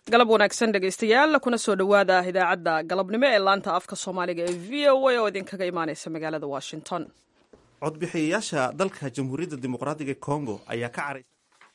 galab wanaagsan dhegaystayaal kuna soo dhowaada idaacadda galabnimo ee laanta afka soomaaliga ee v o a oo idinkaga imaaneysa magaalada washington codbixiyayaasha dalka jamhuuriyadda dimuqraadiga congo ayaa ka caray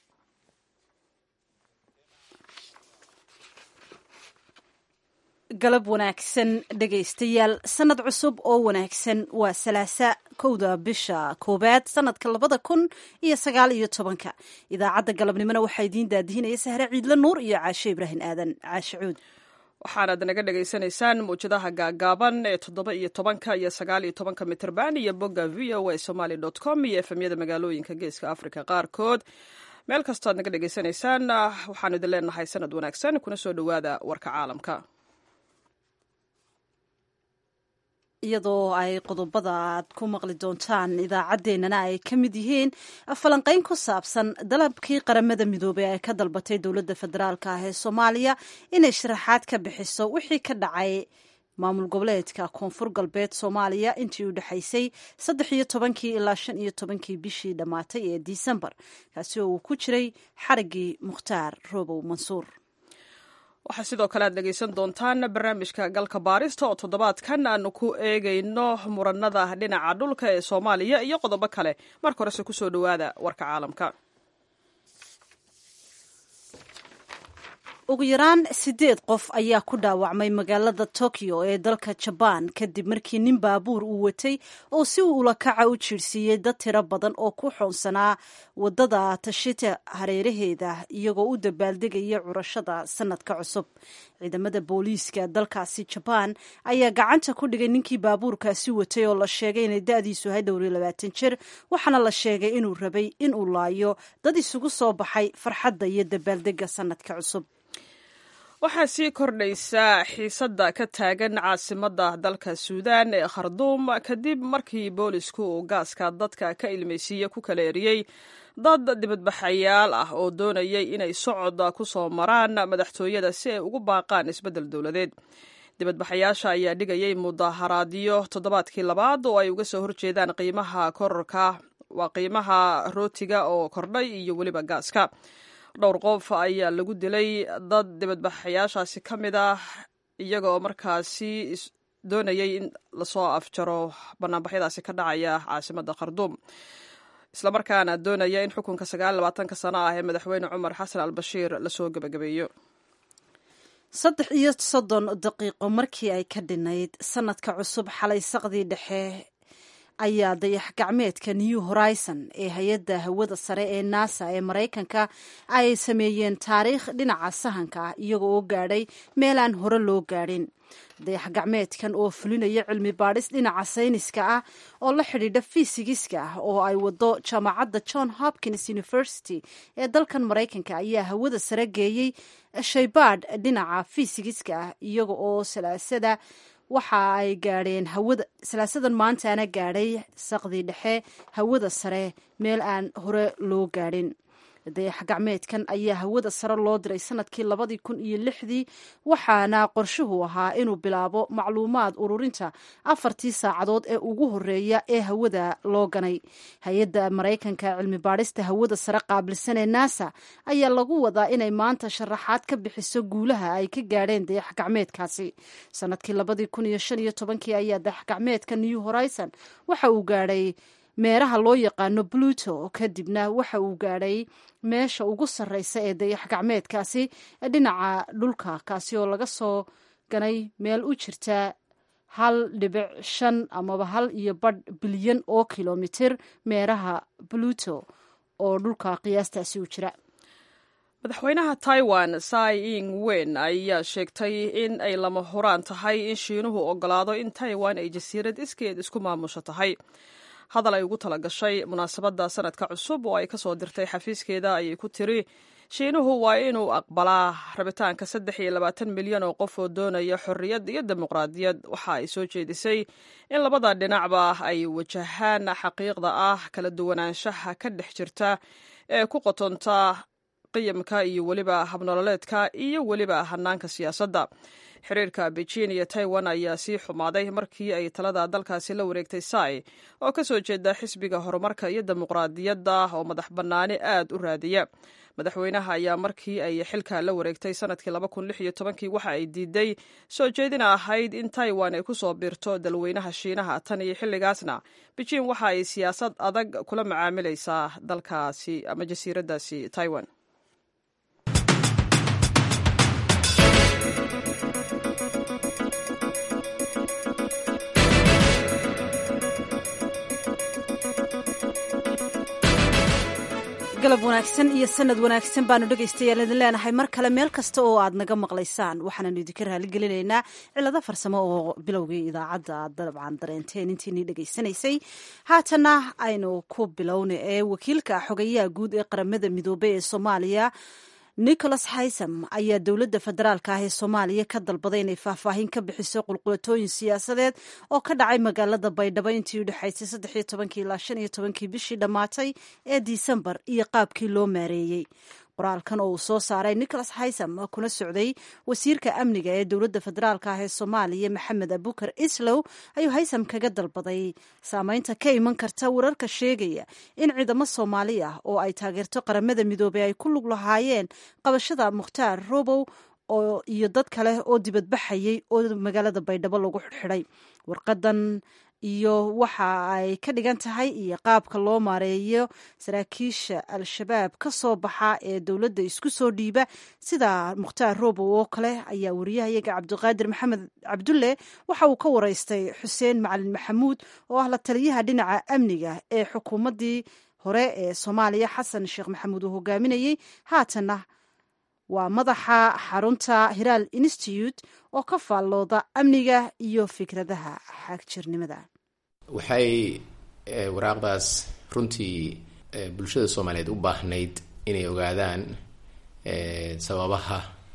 galab wanaagsan dhegaystayaal sanad cusub oo wanaagsan waa salaasa kowda bisha koowaad sanadka labada kun iyo sagaal iyo tobanka idaacadda galabnimona waxaa idiin daadihinaya sahre ciidle nuur iyo caashe ibraahim aadan caashe cuud waxaanaad naga dhagaysanaysaan mawjadaha gaagaaban ee toddoba iyo tobanka iyo sagaal iyo tobanka mitrban iyo bogga v o a somaly dot com iyo efemyada magaalooyinka geeska africa qaarkood meel kastoo aad naga dhagaysanaysaan waxaanu idin leenahay sanad wanaagsan kuna soo dhowaada warka caalamka iyadoo ay qodobada aad ku maqli doontaan idaacaddeenana ay ka mid yihiin falanqayn ku saabsan dalabkii qaramada midoobey ay ka dalbatay dowladda federaalk ah ee soomaaliya inay sharaxaad ka bixiso wixii ka dhacay maamul goboleedka koonfur galbeed soomaaliya intii u dhexaysay saddex iyo tobankii ilaa shan iyo tobankii bishii dhammaatay ee disembar kaasi oo uu ku jiray xariggii mukhtaar roobow mansuur waxaa sidoo kale aad dhegaysan doontaan barnaamijka galka baarista oo toddobaadkan aanu ku eegayno muranada dhinaca dhulka ee soomaaliya iyo qodobo kale marka horese kusoo dhowaada warka caalamka ugu yaraan siddeed qof ayaa ku dhaawacmay magaalada tokyo ee dalka jabaan kadib markii nin baabuur uu watay oo si uu ulakaca u jiirsiiyey dad tiro badan oo ku xoonsanaa wadada tashita hareeraheeda iyagoo u dabaaldegaya curashada sanadka cusub ciidamada booliiska dalkaasi jabaan ayaa gacanta ku dhigay ninkii baabuurkaasi watay oo la sheegay inay da-diisu ahay dhowr iyo labaatan jir waxaana la sheegay inuu rabay inuu laayo dad isugu soo baxay farxadda iyo dabaaldega sanadka cusub waxaa sii kordhaysa xiisadda ka taagan caasimadda dalka suudaan ee kharduum kadib markii boolisku uu gaaska dadka ka ilmaysiiye ku kala eriyey dad dibadbaxayaal ah oo doonayay inay socod ku soo maraan madaxtooyada si ay ugu baaqaan isbeddel dowladeed dibadbaxayaasha ayaa dhigayay mudaharaadyo toddobaadkii labaad oo ay uga soo horjeedaan qiimaha kororka waa qiimaha rootiga oo kordhay iyo weliba gaaska dhowr qof ayaa lagu dilay dad dibadbaxayaashaasi ka mid ah iyaga oo markaasi doonayay in lasoo afjaro banaanbaxyadaasi ka dhacaya caasimadda kharduum islamarkaana doonaya in xukunka sagaal labaatanka sano ah ee madaxweyne cumar xasan al bashiir lasoo gebagabeeyo saddex iyo soddon daqiiqo markii ay ka dhinayd sanadka cusub xalay saqdii dhexe ayaa dayax gacmeedka new horizon ee hay-adda hawada sare ee nasa ee maraykanka ay sameeyeen taariikh dhinaca sahanka ah iyaga oo gaadhay meel aan hore loo gaadhin dayax gacmeedkan oo fulinaya cilmi baadhis dhinaca sayniska ah oo la xidhiidha fisigiska ah oo ay wado jaamacadda john hopkins university ee dalkan maraykanka ayaa hawada sare geeyey shaybaadh dhinaca fisigiska ah iyaga oo salaasada waxa ay gaadheen hawada salaasadan maantaana gaadhay saqdii dhexe hawada sare meel aan hore loo gaadhin dayax gacmeedkan ayaa hawada sare loo diray sanadkii labadii kun iyo lixdii waxaana qorshuhu ahaa inuu bilaabo macluumaad ururinta afartii saacadood ee ugu horeeya ee hawada loo ganay hay-adda maraykanka cilmi baadhista hawada sare qaabilsan ee nasa ayaa lagu wadaa inay maanta sharaxaad ka bixiso guulaha ay ka gaadheen dayax gacmeedkaasi sanadkii labadii kun iyo shan iyo tobankii ayaa dayax gacmeedka new horizon waxa uu gaadhay meeraha loo yaqaano pluto kadibna waxa uu gaadhay meesha ugu sarreysa ee dayax gacmeedkaasi dhinaca dhulka kaasi oo laga soo ganay meel u jirta hal dhibic shan amaba hal iyo badh bilyan oo kilomitir meeraha pluto oo dhulka qiyaastaasi u jira madaxweynaha taiwan sai ing wen ayaa sheegtay in ay lama huraan tahay in shiinuhu ogolaado in taiwan ay jasiirad iskeed isku maamusho tahay hadal ay ugu tala gashay munaasabadda sanadka cusub oo ay ka soo dirtay xafiiskeeda ayay ku tiri shiinuhu waa inuu aqbalaa rabitaanka saddex iyo labaatan milyan oo qof oo doonaya xorriyad iyo dimuqraadiyad waxa ay soo jeedisay in labada dhinacba ay wajahaan xaqiiqda ah kala duwanaanshaha ka dhex jirta ee ku qotonta qiyamka iyo weliba habnololeedka iyo weliba hanaanka siyaasadda xiriirka beijing iyo taiwan ayaa sii xumaaday markii ay talada dalkaasi la wareegtay sai oo ka soo jeeda xisbiga horumarka iyo dimuqraadiyadda oo madax bannaani aad u raadiya madaxweynaha ayaa markii ay xilka la wareegtay sanadkii kii waxa ay diiday soo jeedina ahayd in taiwan ay ku soo biirto dalweynaha shiinaha tan iyo xilligaasna beijing waxa ay siyaasad adag kula macaamilaysaa dalkaasi ama jasiiraddaasi taiwan galab wanaagsan iyo sanad wanaagsan baanu dhegaystayaal idin leenahay mar kale meel kasta oo aad naga maqlaysaan waxaananu idinka raaligelinaynaa cilado farsamo oo bilowgii idaacadda aad dabcan dareenteen intiinii dhegaysanaysay haatana aynu ku bilowna ee wakiilka xogayaha guud ee qaramada midoobey ee soomaaliya nicholas haysam ayaa dowladda federaalka ah ee soomaaliya ka dalbaday inay faahfaahin ka bixiso qulqulatooyin siyaasadeed oo ka dhacay magaalada baydhabo intii u dhexaysay saddexiyo tobankii ilaa shan iyo tobankii bishii dhammaatay ee disembar iyo qaabkii loo maareeyey qoraalkan oo uu soo saaray nicholas haysam kuna socday wasiirka amniga ee dowladda federaalk ah ee soomaaliya maxamed abukar islow ayuu haysam kaga dalbaday saameynta ka iman karta wararka sheegaya in ciidamo soomaali ah oo ay taageerto qaramada midoobey ay ku lug lahaayeen qabashada mukhtaar robow oo iyo dad kale oo dibadbaxayay oo magaalada baydhabo lagu xidxidhay warqadan iyo waxa ay ka dhigan tahay iyo qaabka loo maareeyo saraakiisha al-shabaab ka soo baxa ee dowladda isku soo dhiiba sida mukhtaar robow oo kale ayaa wariyahayaga cabdiqaadir maxamed cabdulle waxa uu ka wareystay xuseen macalin maxamuud oo ah la taliyaha dhinaca amniga ee xukuumaddii hore ee soomaaliya xasan sheekh maxamuud uu hogaaminayey haatanna waa madaxa xarunta hiraal institute oo ka faallooda amniga iyo fikradaha xaagjirnimada waxay waraaqdaas runtii bulshada soomaaliyeed u baahnayd inay ogaadaan sababaha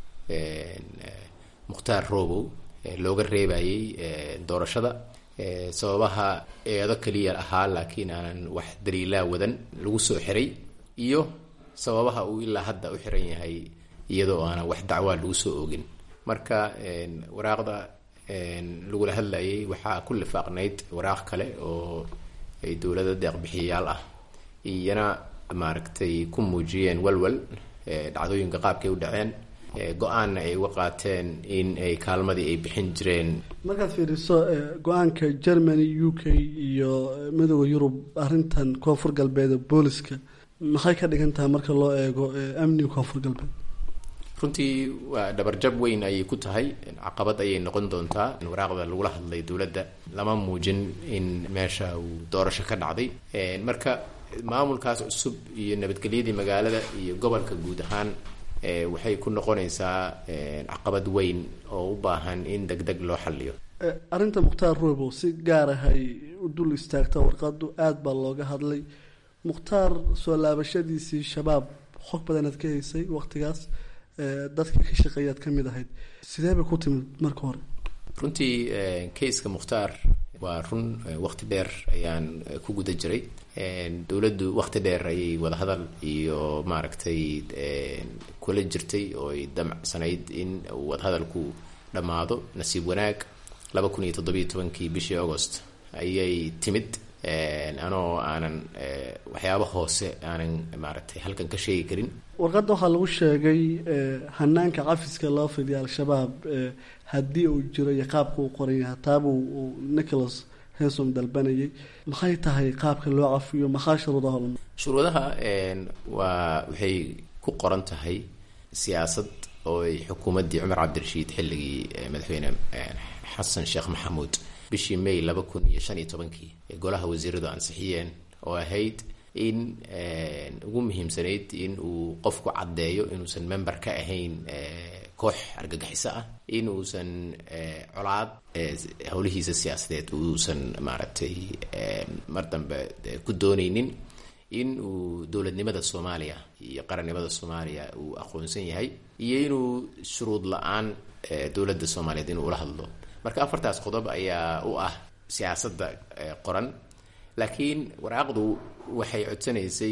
mukhtaar robow looga reebayay doorashada sababaha eedo keliya ahaa laakiin aanan wax daliilaa wadan lagu soo xiray iyo sababaha uu ilaa hadda u xiran yahay iyadoo aanan wax dacwaa lagu soo ogin marka waraaqda lagula hadlayay waxaa ku lifaaqnayd waraaq kale oo ay dowlada deeqbixiyayaal ah iyana maaragtay ku muujiyeen walwal dhacdooyinka qaabkay u dhaceen go-aanna ay uga qaateen in ay kaalmadii ay bixin jireen markaad fiiriso go-aanka germany u k iyo midooda yurub arrintan koonfur galbeed ee booliska maxay ka dhigan tahay marka loo eego amniga koonfur galbeed runtii waa dhabarjab weyn ayay ku tahay caqabad ayay noqon doontaa waraaqda lagula hadlay dowladda lama muujin in meesha uu doorasho ka dhacday marka maamulkaas cusub iyo nabadgelyadii magaalada iyo gobolka guud ahaan waxay ku noqonaysaa caqabad weyn oo u baahan in deg deg loo xaliyo arrinta mukhtaar robow si gaar ah ay u dul istaagta warqadu aada baa looga hadlay mukhtaar soo laabashadiisii shabaab xog badanaad ka haysay waqtigaas dadka ka shaqeeyaad ka mid ahayd sidee bay ku timid marka hore runtii kayska mukhtaar waa run waqti dheer ayaan ku guda jiray dowladdu waqti dheer ayay wadahadal iyo maaragtay kula jirtay oo ay damcsanayd in wadahadalku dhammaado nasiib wanaag laba kun iyo toddobiyo tobankii bishii augost ayay timid anoo aanan waxyaaba hoose aanan maaragtay halkan ka sheegi karin warqadda waxaa lagu sheegay hanaanka cafiska loo fidiya al-shabaab haddii uu jiro iyo qaabka uu qoran yahay taaba uu nicholas hensom dalbanayay maxay tahay qaabka loo cafiyo maxaa shuruudaha lama shuruudaha waa waxay ku qoran tahay siyaasad oo ay xukuumaddii cumar cabdirashiid xilligii madaxweyne xasan sheekh maxamuud bishii may laba kun iyo shan iyo tobankii ee golaha wasiiradu ansixiyeen oo ahayd in ugu muhiimsanayd in uu qofku caddeeyo inuusan member ka ahayn koox argagixiso ah in uusan colaad howlihiisa siyaasadeed uusan maaragtay mar dambe ku dooneynin in uu dowladnimada soomaaliya iyo qarannimada soomaaliya uu aqoonsan yahay iyo inuu shuruud la-aan dowladda soomaaliyeed inuu ula hadlo marka afartaas qodob ayaa u ah siyaasadda qoran laakiin waraaqdu waxay codsanaysay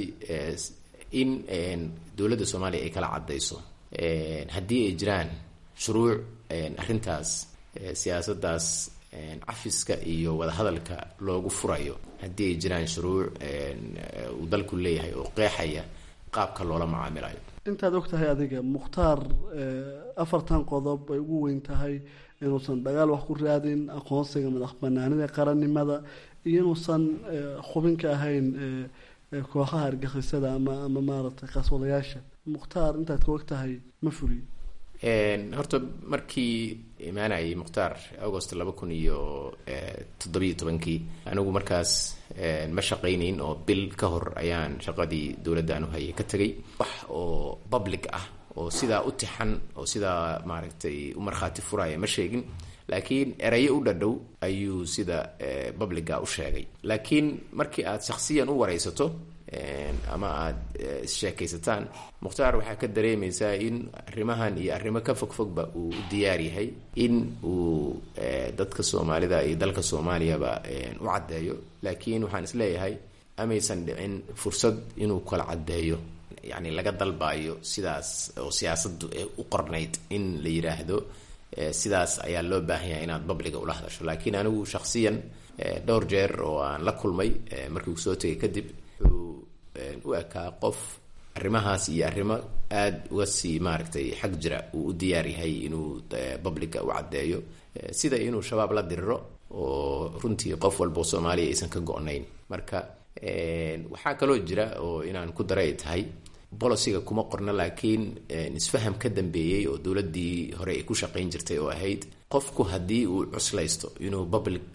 in dowladda soomaaliya ay kala caddayso haddii ay jiraan shuruuc arrintaas siyaasaddaas cafiska iyo wadahadalka loogu furayo haddii ay jiraan shuruuc uu dalku leeyahay oo qeexaya qaabka loola macaamilayo intaad og tahay adiga mukhtaar afartan qodob ay ugu weyn tahay inuusan dagaal wax ku raadin aqoonsiga madax banaanida qarannimada iyo inuusan xubin ka ahayn kooxaha argixisada ama ama maaragtay qaswadayaasha mukhtaar intaad ka og tahay ma fuliyo horta markii imaanayay mukhtaar agost laba kun iyo toddobiyo tobankii anigu markaas ma shaqaynayn oo bil ka hor ayaan shaqadii dowladda aanu hayay ka tegay wax oo public ah oo sidaa u tixan oo sidaa maaragtay u markhaati furaya ma sheegin laakiin erayo u dhadhow ayuu sida publica u sheegay laakiin markii aad shaksiyan u waraysato ama aada issheekaysataan mukhtaar waxaa ka dareemaysaa in arrimahan iyo arrimo ka fogfogba uu u diyaar yahay in uu dadka soomaalida iyo dalka soomaaliyaba u caddeeyo laakiin waxaan isleeyahay amaysan dhicin fursad inuu kala caddeeyo yacni laga dalbayo sidaas oo siyaasaddu u qornayd in la yidhaahdo sidaas ayaa loo baahan yahay inaad babliga ula hadasho laakiin anigu shaksiyan dhowr jeer oo aan la kulmay markii uu soo tegay kadib wuxuu u ekaa qof arrimahaas iyo arrimo aada uga sii maaragtay xag jira uu u diyaar yahay inuu babliga u caddeeyo sida inuu shabaab la diriro oo runtii qof walba oo soomaaliya aysan ka go-nayn marka waxaa kaloo jira oo inaan ku daray ay tahay boliciga kuma qorna laakiin isfaham ka dambeeyey oo dowladdii hore ay ku shaqayn jirtay oo ahayd qofku haddii uu cuslaysto inuu public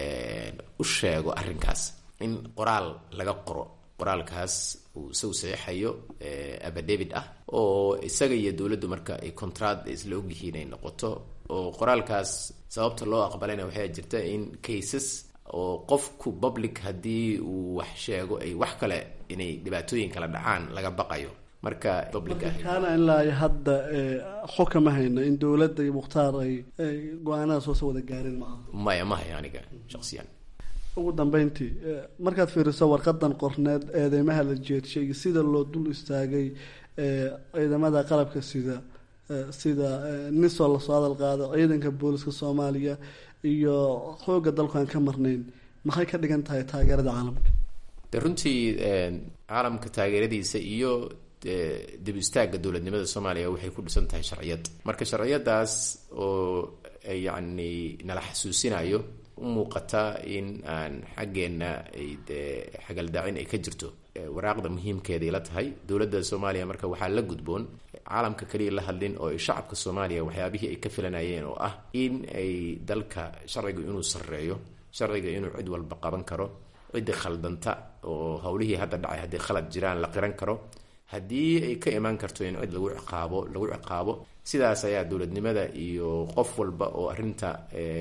u sheego arrinkaas in qoraal laga qoro qoraalkaas uu isagu saxiixayo abadavid ah oo isaga iyo dowladdu marka ay contract isla ogyihiin ay noqoto oo qoraalkaas sababta loo aqbalayna waxaa jirta in cases oo qofku public haddii uu wax sheego ay wax kale inay dhibaatooyin kala dhacaan laga baqayo marka public ah kaana ilaa hadda xog kama hayno in dowladda iyo mukhtaar ay go-aanadaas hoose wada gaareen maaha maya ma hayo aniga shaksiyan ugu dambeyntii markaad fiiriso warqadan qorneed eedeymaha la jeedshay iyo sida loo dul istaagay ciidamada qalabka sida sida nisoo lasoo hadal qaado ciidanka booliska soomaaliya iyo xooga dalku aan ka marnayn maxay ka dhigan tahay taageerada caalamka de runtii caalamka taageeradiisa iyo dib istaagga dowladnimada soomaaliya waxay ku dhisan tahay sharciyad marka sharciyadaas oo yacni nala xasuusinayo u muuqata in aan xaggeenna ay dee xagaldaacin ay ka jirto waraaqda muhiimkeeda ila tahay dowladda soomaaliya marka waxaa la gudboon caalamka kaliya la hadlin oo ay shacabka soomaaliya waxyaabihii ay ka filanayeen oo ah in ay dalka sharciga inuu sarreeyo sharciga inuu cid walba qaban karo ciddi khaldanta oo howlihii hadda dhacay haddii khalad jiraan la qiran karo haddii ay ka imaan karto in cid lagu ciqaabo lagu ciqaabo sidaas ayaa dowladnimada iyo qof walba oo arrinta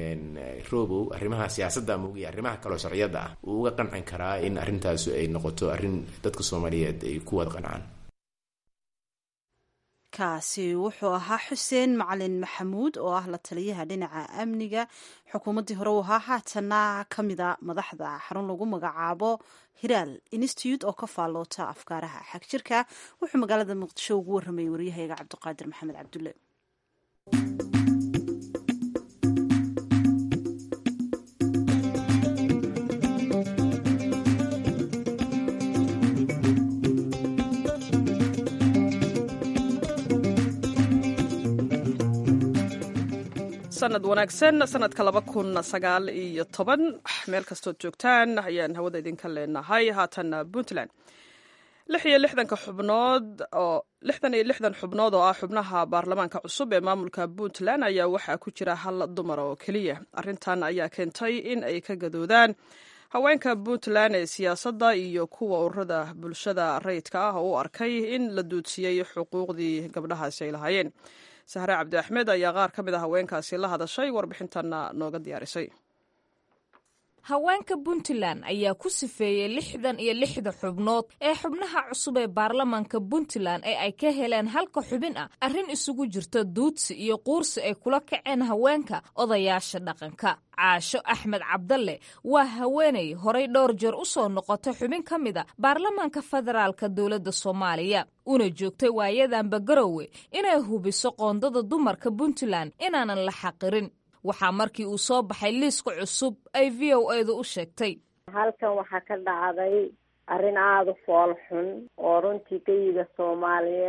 robow arrimaha siyaasadda muugiya arrimaha kaloo sharciyadda ah uu uga qancin karaa in arrintaasu ay noqoto arrin dadka soomaaliyeed ay ku wada qancaan kaasi wuxuu ahaa xuseen macalin maxamuud oo ah la taliyaha dhinaca amniga xukuumaddii hore uu ahaa haatana ka mida madaxda xarun lagu magacaabo hiraal institute oo ka faalloota afkaaraha xagjirka wuxuu magaalada muqdisho ugu warramayay waryahayga cabdiqaadir maxamed cabdulle sanad wanaagsan sanadka laba kun sagaal iyo toban meel kastood joogtaan ayaan hawada idinka leenahay haatanna puntland lix iyo lixdanka xubnood oo lixdan iyo lixdan xubnood oo ah xubnaha baarlamaanka cusub ee maamulka puntland ayaa waxaa ku jira hal dumar oo keliya arrintan ayaa keentay in ay ka gadoodaan haweenka puntland ee siyaasadda iyo kuwa ururada bulshada rayidka ah oo u arkay in la duudsiyey xuquuqdii gabdhahaasi ay lahaayeen sahre cabdi axmed ayaa qaar ka mid a haweenkaasi la hadashay warbixintanna nooga diyaarisay haweenka puntland ayaa ku sifeeyey lixdan iyo lixda xubnood ee xubnaha cusub ee baarlamaanka puntland ee ay ka heleen halka xubin ah arrin isugu jirta duudsi iyo quursi ay kula kaceen haweenka odayaasha dhaqanka caasho axmed cabdalle waa haweenay horay dhowr jeer u soo noqotay xubin ka mid a baarlamaanka federaalka dowladda soomaaliya una joogtay waayadanba garowe inay hubiso qoondada dumarka puntland inaanan la xaqirin waxaa markii uu soo baxay liiska cusub ay v o edu u sheegtay halkan waxaa ka dhacday arrin aada u fool xun oo runtii geyiga soomaaliyeed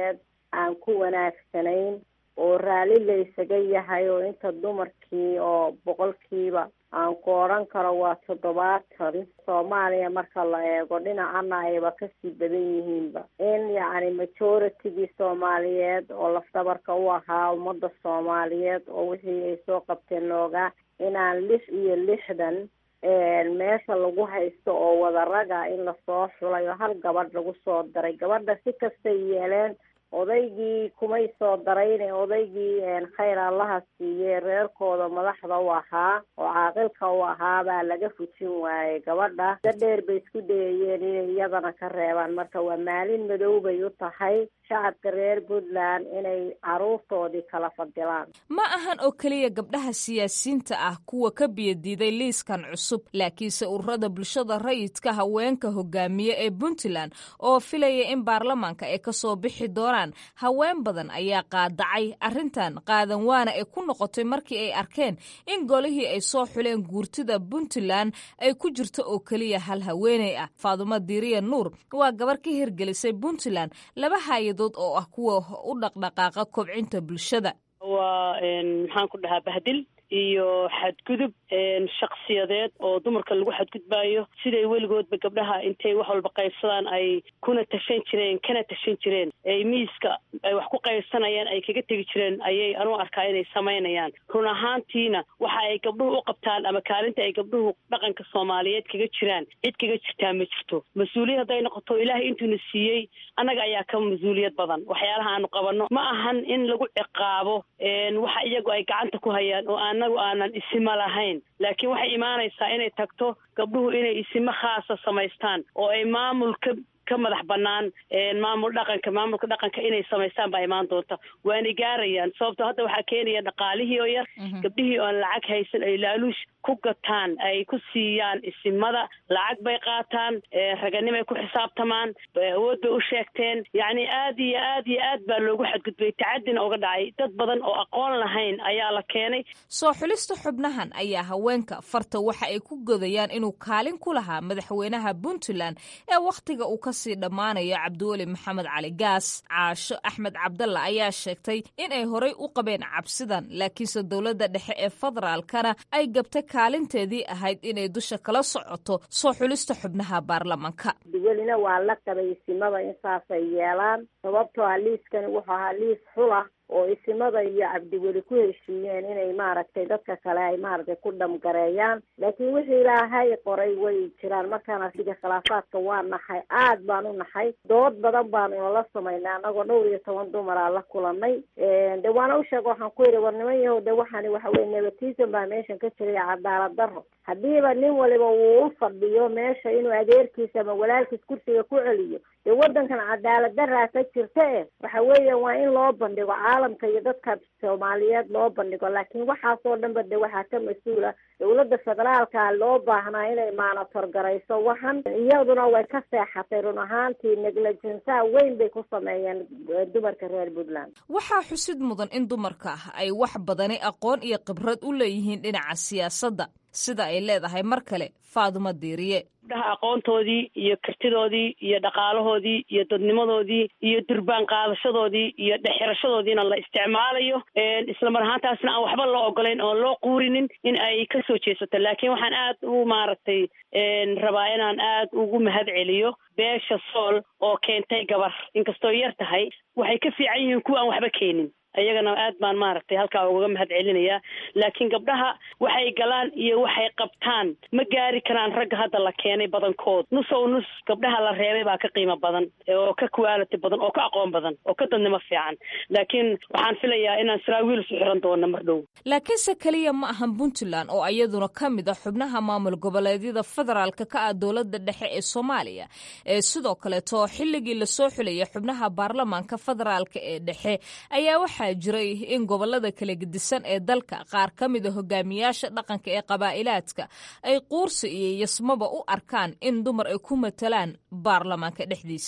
aan ku wanaagsanayn oo raalli la isaga yahay oo inta dumarkii oo boqolkiiba aan ku odhan karo waa toddobaatan soomaaliya marka la eego dhinacana ayba kasii badan yihiinba in yacni majoritygii soomaaliyeed oo lafdabarka u ahaa ummadda soomaaliyeed oo wixii ay soo qabteen loogaa inaan lix iyo lixdan meesha lagu haysto oo wadaraga in lasoo xulay oo hal gabadh lagu soo daray gabadha si kastay yeeleen odaygii kumay soo darayne odaygii khayr allaha siiyey reerkooda madaxda u ahaa oo caaqilka u ahaa baa laga fujin waayey gabadha da dheer bay isku dayayeen inay iyadana ka reebaan marka waa maalin madow bay u tahay shacabka reer puntland inay caruurtoodii kala fadilaan ma ahan oo keliya gabdhaha siyaasiyiinta ah kuwa ka biyadiiday liiskan cusub laakiinse ururada bulshada rayidka haweenka hogaamiye ee puntland oo filaya in baarlamaanka ay kasoo bixi doonaan haween badan ayaa qaadacay arrintan qaadan waana ay ku noqotay markii ay arkeen in golihii ay soo xuleen guurtida puntland ay ku jirto oo keliya hal haweeney ah faadumo diiriya nuur waa gabar ka hirgelisay puntland laba haayadood oo ah kuwa u dhaqdhaqaaqa kobcinta bulshada waa maxaan ku dhahaa bahdil iyo xadgudub shaksiyadeed oo dumarka lagu xadgudbaayo siday weligoodba gabdhaha intay wax walba qaybsadaan ay kuna tashan jireen kana tashan jireen ay miiska ay wax ku qaybsanayaan ay kaga tegi jireen ayay anuu arkaa inay samaynayaan run ahaantiina waxa ay gabdhuhu u qabtaan ama kaalinta ay gabdhuhu dhaqanka soomaaliyeed kaga jiraan cid kaga jirtaa ma jirto mas-uuliyad hadday noqoto ilaahay intuuna siiyey annaga ayaa ka mas-uuliyad badan waxyaalaha aanu qabanno ma ahan in lagu ciqaabo waxa iyagu ay gacanta ku hayaan oo anagu aanan isima lahayn laakiin waxay imaanaysaa inay tagto gabdhuhu inay isimo khaasa samaystaan oo ay maamul ka ka madax banaan maamul dhaqanka maamulka dhaqanka inay samaystaan baa imaan doonta waana gaarayaan sababto hadda waxaa keenaya dhaqaalihii oo yar gabdhihii oon lacag haysan ay laaluush ku gataan ay ku siiyaan isimada lacag bay qaataan raganimay ku xisaabtamaan awood bay u sheegteen yacni aad iyo aad iyo aad baa loogu xadgudbay tacadina uga dhacay dad badan oo aqoon lahayn ayaa la keenay soo xulista xubnahan ayaa haweenka farta waxa ay ku godayaan inuu kaalin ku lahaa madaxweynaha puntland ee wakhtiga uu ka sii dhammaanayo cabdiweli maxamed cali gaas caasho axmed cabdalla ayaa sheegtay in ay horay u qabeen cabsidan laakiinse dowladda dhexe ee federaalkana ay gabtay kaalinteedii ahayd inay dusha kala socoto soo xulista xubnaha baarlamanka welina waa la qabay isimada in saasay yeelaan sababtoo ah liiskani wuxuu ahaa liis xula oo isimada iyo cabdiweli ku heshiiyeen inay maaragtay dadka kale ay maaragtay ku dhamgareeyaan laakiin wixii ilaahay qoray way jiraan markaan asiga khilaafaadka waa naxay aad baan u naxay dood badan baanu nala samaynay anagoo dhowr iyo toban dumaraa la kulanay de waana u sheega waxaan ku yidhi war niman yahow de waxaani waxa weye nepotism baa meeshan ka jiray cadaalad daro haddiiba nin waliba wuu u fadhiyo meesha inuu adeerkiisa ama walaalkiis kursiga ku celiyo dee waddankan cadaalad daraa ka jirta e waxa weeya waa in loo bandhigo caalamka iyo dadka soomaaliyeed loo bandhigo laakiin waxaasoo dhanba de waxaa ka mas-uula dowladda federaalka loo baahnaa inay maanator garayso waxan iyaduna way ka seexatay run ahaantii neglegensaha weyn bay ku sameeyeen dumarka reer puntland waxaa xusid mudan in dumarka ay wax badani aqoon iyo khibrad u leeyihiin dhinaca siyaasadda sida ay leedahay mar kale faadumo diiriye gabdhaha aqoontoodii iyo kartidoodii iyo dhaqaalahoodii iyo dadnimadoodii iyo durbaan qaadashadoodii iyo dhexirashadoodiina la isticmaalayo isla mar ahaantaasna aan waxba loo ogolayn oon loo quurinin in ay ka soo jeesato laakiin waxaan aad u maaragtay rabaa inaan aad ugu mahad celiyo beesha sool oo keentay gabar inkastoo yar tahay waxay ka fiican yihiin kuwa aan waxba keenin iyagana aad baan maaragtay halkaa ugaga mahad celinayaa laakiin gabdhaha waxay galaan iyo waxay qabtaan ma gaari karaan ragga hadda la keenay badankood nus ow nus gabdhaha la reebay baa ka qiimo badan oo ka quality badan oo ka aqoon badan oo ka dadnimo fiican laakiin waxaan filayaa inaan saraawiil su xiran doono mar dhow laakiinse keliya ma ahan puntland oo iyaduna ka mid a xubnaha maamul goboleedyada federaalka ka ah dowladda dhexe ee soomaaliya ee sidoo kaleeto xilligii lasoo xulayay xubnaha baarlamaanka federaalka ee dhexe ayaa waxaa jiray in gobolada kala gedisan ee dalka qaar ka mida hogaamiyaasha dhaqanka ee qabaa'ilaadka ay quursi iyo yasmaba u arkaan in dumar ay ku matalaan baarlamaanka dhexdiisa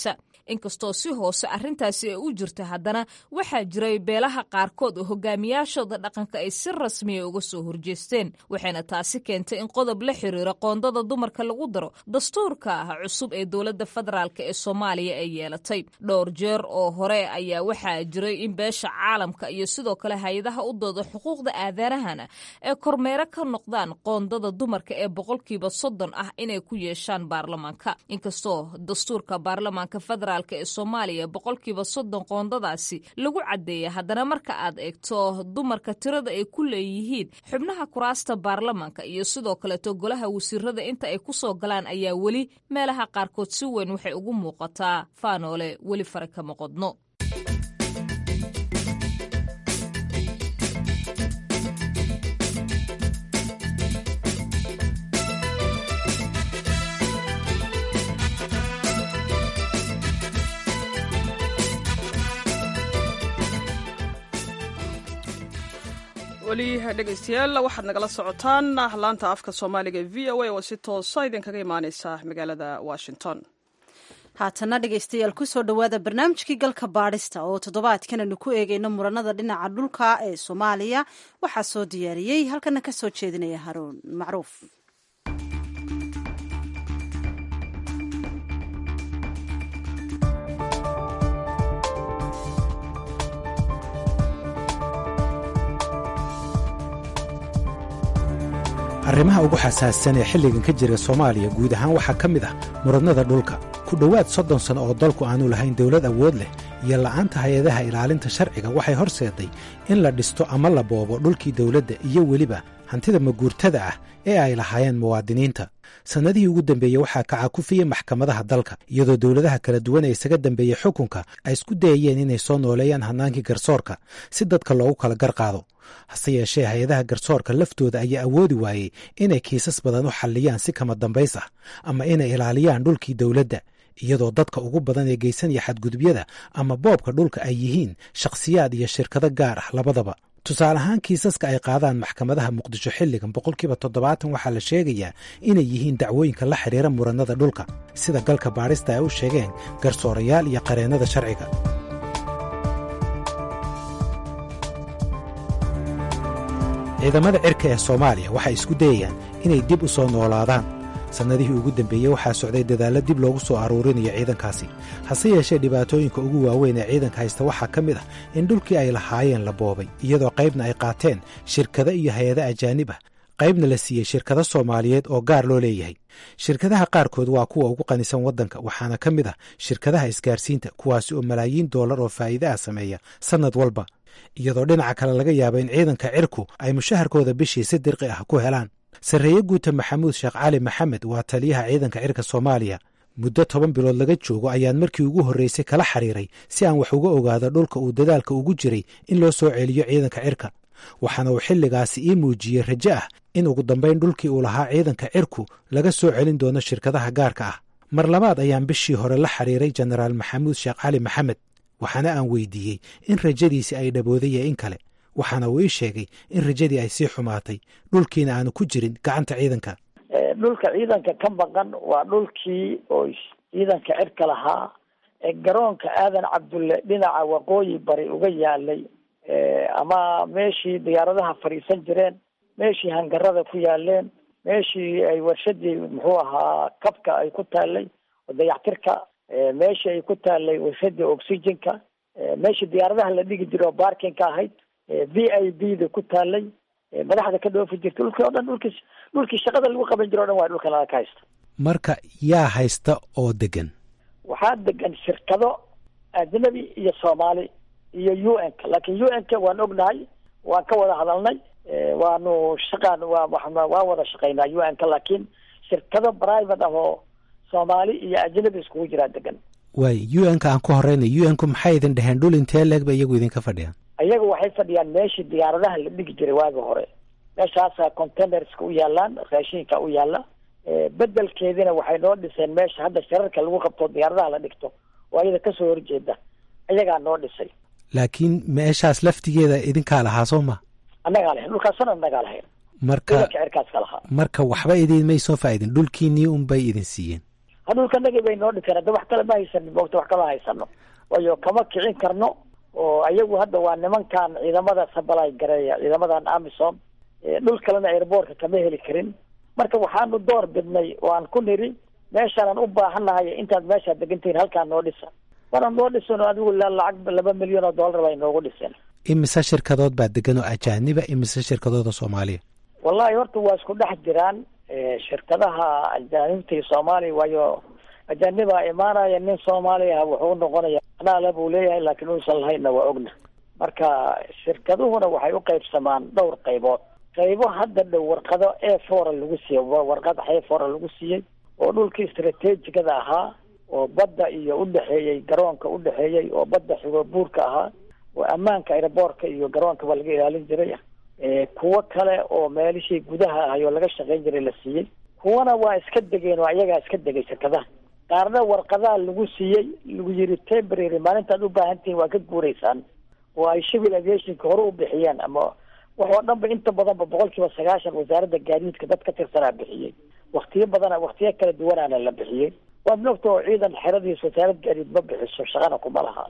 inkastoo si hoose arrintaasi ay u jirta haddana waxaa jiray beelaha qaarkood oo hogaamiyaashooda dhaqanka ay si rasmiya uga soo horjeesteen waxayna taasi keentay in qodob la xiriira qoondada dumarka lagu daro dastuurka ah cusub ee dowladda federaalk ee soomaaliya ay yeelatay dhowr jeer oo hore ayaa waxaa jiray in beesha caalamka iyo sidoo kale hay-adaha u dooda xuquuqda aadanahana ee kormeero ka noqdaan qoondada dumarka ee boqolkiiba soddon ah inay ku yeeshaan baarlamaanka inkastoo dastuurka baarlamaanka federaalk ee soomaaliya boqolkiiba soddon qoondadaasi lagu caddeeya haddana marka aad eegto dumarka tirada ay ku leeyihiin xubnaha kuraasta baarlamaanka iyo sidoo kaleeto golaha wasiirada inta ay ku soo galaan ayaa weli meelaha qaarkood si weyn waxay ugu muuqataa faanoole weli fare kama qodno weli dhegaystayaal waxaad nagala socotaan laanta afka soomaaliga e v o a oo si toosa idinkaga imaaneysa magaalada washington haatana dhegaystayaal kusoo dhowaada barnaamijkii galka baadhista oo toddobaadkan aynu ku eegayno muranada dhinaca dhulka ee soomaaliya waxaa soo diyaariyey halkana ka soo jeedinaya haruun macruuf arrimaha ugu xasaassan ee xilligan ka jira soomaaliya guud ahaan waxaa ka mid ah muradnada dhulka ku dhowaad soddon sanno oo dalku aanu lahayn dawlad awood leh iyo la'aanta hay-adaha ilaalinta sharciga waxay horseeday in la dhisto ama la boobo dhulkii dawladda iyo weliba hantida maguurtada ah ee ay lahaayeen muwaadiniinta sannadihii ugu dambeeyey waxaa kacakufiyey maxkamadaha dalka iyadoo dowladaha kala duwan ee isaga dambeeyey xukunka ay isku dayayeen inay soo nooleeyaan hannaankii garsoorka si dadka loogu kala gar qaado hase yeeshee hay-adaha garsoorka laftooda ayaa awoodi waayey inay kiisas badan u xalliyaan si kama dambays ah ama inay ilaaliyaan dhulkii dowladda iyadoo dadka ugu badan ee geysanaya xadgudubyada ama boobka dhulka ay yihiin shakhsiyaad iyo shirkado gaar ah labadaba tusaale ahaan kiisaska ay qaadaan maxkamadaha muqdisho xilligan boqolkiiba toddobaatan waxaa la sheegayaa inay yihiin dacwooyinka la xidhiira murannada dhulka sida galka baadhista ay u sheegeen garsoorayaal iyo qareennada sharciga ciidamada cirka ee soomaaliya waxay isku dayayaan inay dib u soo noolaadaan sannadihii ugu dambeeyey waxaa socday dadaallo dib loogu soo aruurinayo ciidankaasi hase yeeshee dhibaatooyinka ugu waaweyn ee ciidanka haysta waxaa ka mid ah in dhulkii ay lahaayeen la boobay iyadoo qaybna ay qaateen shirkado iyo hay-ado ajaanib ah qaybna la siiyey shirkado soomaaliyeed oo gaar loo leeyahay shirkadaha qaarkood waa kuwa ugu qanisan waddanka waxaana ka mid ah shirkadaha isgaarsiinta kuwaasi oo malaayiin dollar oo faa'iide ah sameeya sannad walba iyadoo dhinaca kale laga yaabo in ciidanka cirku ay mushaharkooda bishii si dirqi ah ku helaan sarreeye guuta maxamuud sheekh cali maxamed waa taliyaha ciidanka cirka soomaaliya muddo toban bilood laga joogo ayaan markii ugu horreysay kala xiriiray si aan wax uga ogaado dhulka uu dadaalka ugu jiray in loo soo celiyo ciidanka cirka waxaana uu xilligaasi ii muujiyey rajo ah in ugu dambayn dhulkii uu lahaa ciidanka cirku laga soo celin doono shirkadaha gaarka ah mar labaad ayaan bishii hore la xiriiray jenaraal maxamuud sheekh cali maxamed waxaana aan weydiiyey in rajadiisi ay dhabooday in kale waxaana uu ii sheegay in rajadii ay sii xumaatay dhulkiina aanu ku jirin gacanta ciidanka dhulka ciidanka ka maqan waa dhulkii oo ciidanka cirka lahaa ee garoonka aadan cabdulle dhinaca waqooyi bari uga yaalay ama meeshii diyaaradaha fadhiisan jireen meeshii hangarada ku yaaleen meeshii ay warshadii muxuu ahaa kabka ay ku taalay oo dayactirka meeshii ay ku taalay warshadii oxygenka meeshii diyaaradaha la dhigi jiray oo barkinka ahayd v i b da ku taalay madaxda ka dhoofi jirta dhulkii o dhan dhulkii dhulkii shaqada lagu qaban jiro o dhan waa dhulkan ka haysta marka yaa haysta oo degan waxaa degan shirkado ajnabi iyo soomaali iyo u n ka laakiin u n ka waan ognahay waan ka wada hadalnay waanu shaqaan waa waan wada shaqaynaa u n ka laakiin shirkado private ah oo soomaali iyo ajnabi iskugu jiraa degan waay u n ka aan ku horeynay u n ku maxay idin dheheen dhul intee leegba iyagu idinka fadhiyaan iyaga waxay fadhiyaan meeshii diyaaradaha la dhigi jiray waagi hore meeshaasa containerska u yaalaan raashinka u yaala bedelkeedina waxay noo dhiseen meesha hadda shirarka lagu qabto diyaaradaha la dhigto oo iyada kasoo horjeeda iyagaa noo dhisay laakiin meeshaas laftigeeda idinkaa lahaa soo ma annagaa lahayn dhulkaasna annagaa lahayn marka ciidanka cirkaas ka lahaa marka waxba idin may soo faa'idin dhulkiinii unbay idin siiyeen ha dhulkanagii bay noo dhiseen hadda wax kale ma haysanin moogta wax kama haysano waayo kama kicin karno oo ayagu hadda waa nimankan ciidamada sabalay gareeya ciidamadan amisom dhul kalena airboortka kama heli karin marka waxaanu door bidnay oo aan ku niri meeshaanaan u baahannahay intaad meeshaa degantihiin halkaa noo dhisa waana noo dhisan adigu lacag laba milyan oo dollar bay noogu dhiseen imise shirkadood baa degan oo ajaaniba imise shirkadooda soomaaliya wallahi horta waa isku dhex jiraan shirkadaha ajaanibta iyo soomaaliya waayo ajaanibaa imaanaya nin soomaaliya wuxuu noqonaya anaale buu leeyahay laakiin uusan lahaynna waa ogna marka shirkaduhuna waxay u qaybsamaan dhowr qaybood qaybo hadda dhow warqado a fora lagu siiyey warqad a fora lagu siiyey oo dhulkii istrateejigada ahaa oo badda iyo udhexeeyey garoonka udhexeeyey oo badda xigo buurka ahaa oo ammaanka airboortka iyo garoonkaba laga ilaalin jiray kuwo kale oo meelishii gudaha ahay oo laga shaqayn jiray la siiyey kuwana waa iska degeen oo ayagaa iska degay shirkadaha qaarna warqadaha lagu siiyey lagu yiri temporary maalintaad u baahan tihiin waa ka guuraysaan oo ay civil aviationka hore u bixiyeen ama wax oo dhan ba inta badanba boqol kiiba sagaashan wasaaradda gaadiidka dad ka tirsanaa bixiyey waktiyo badana waktiyo kala duwanaana la bixiyey waad mogta oo ciidan xeradiis wasaarad gaadiid ma bixiso shaqana kuma laha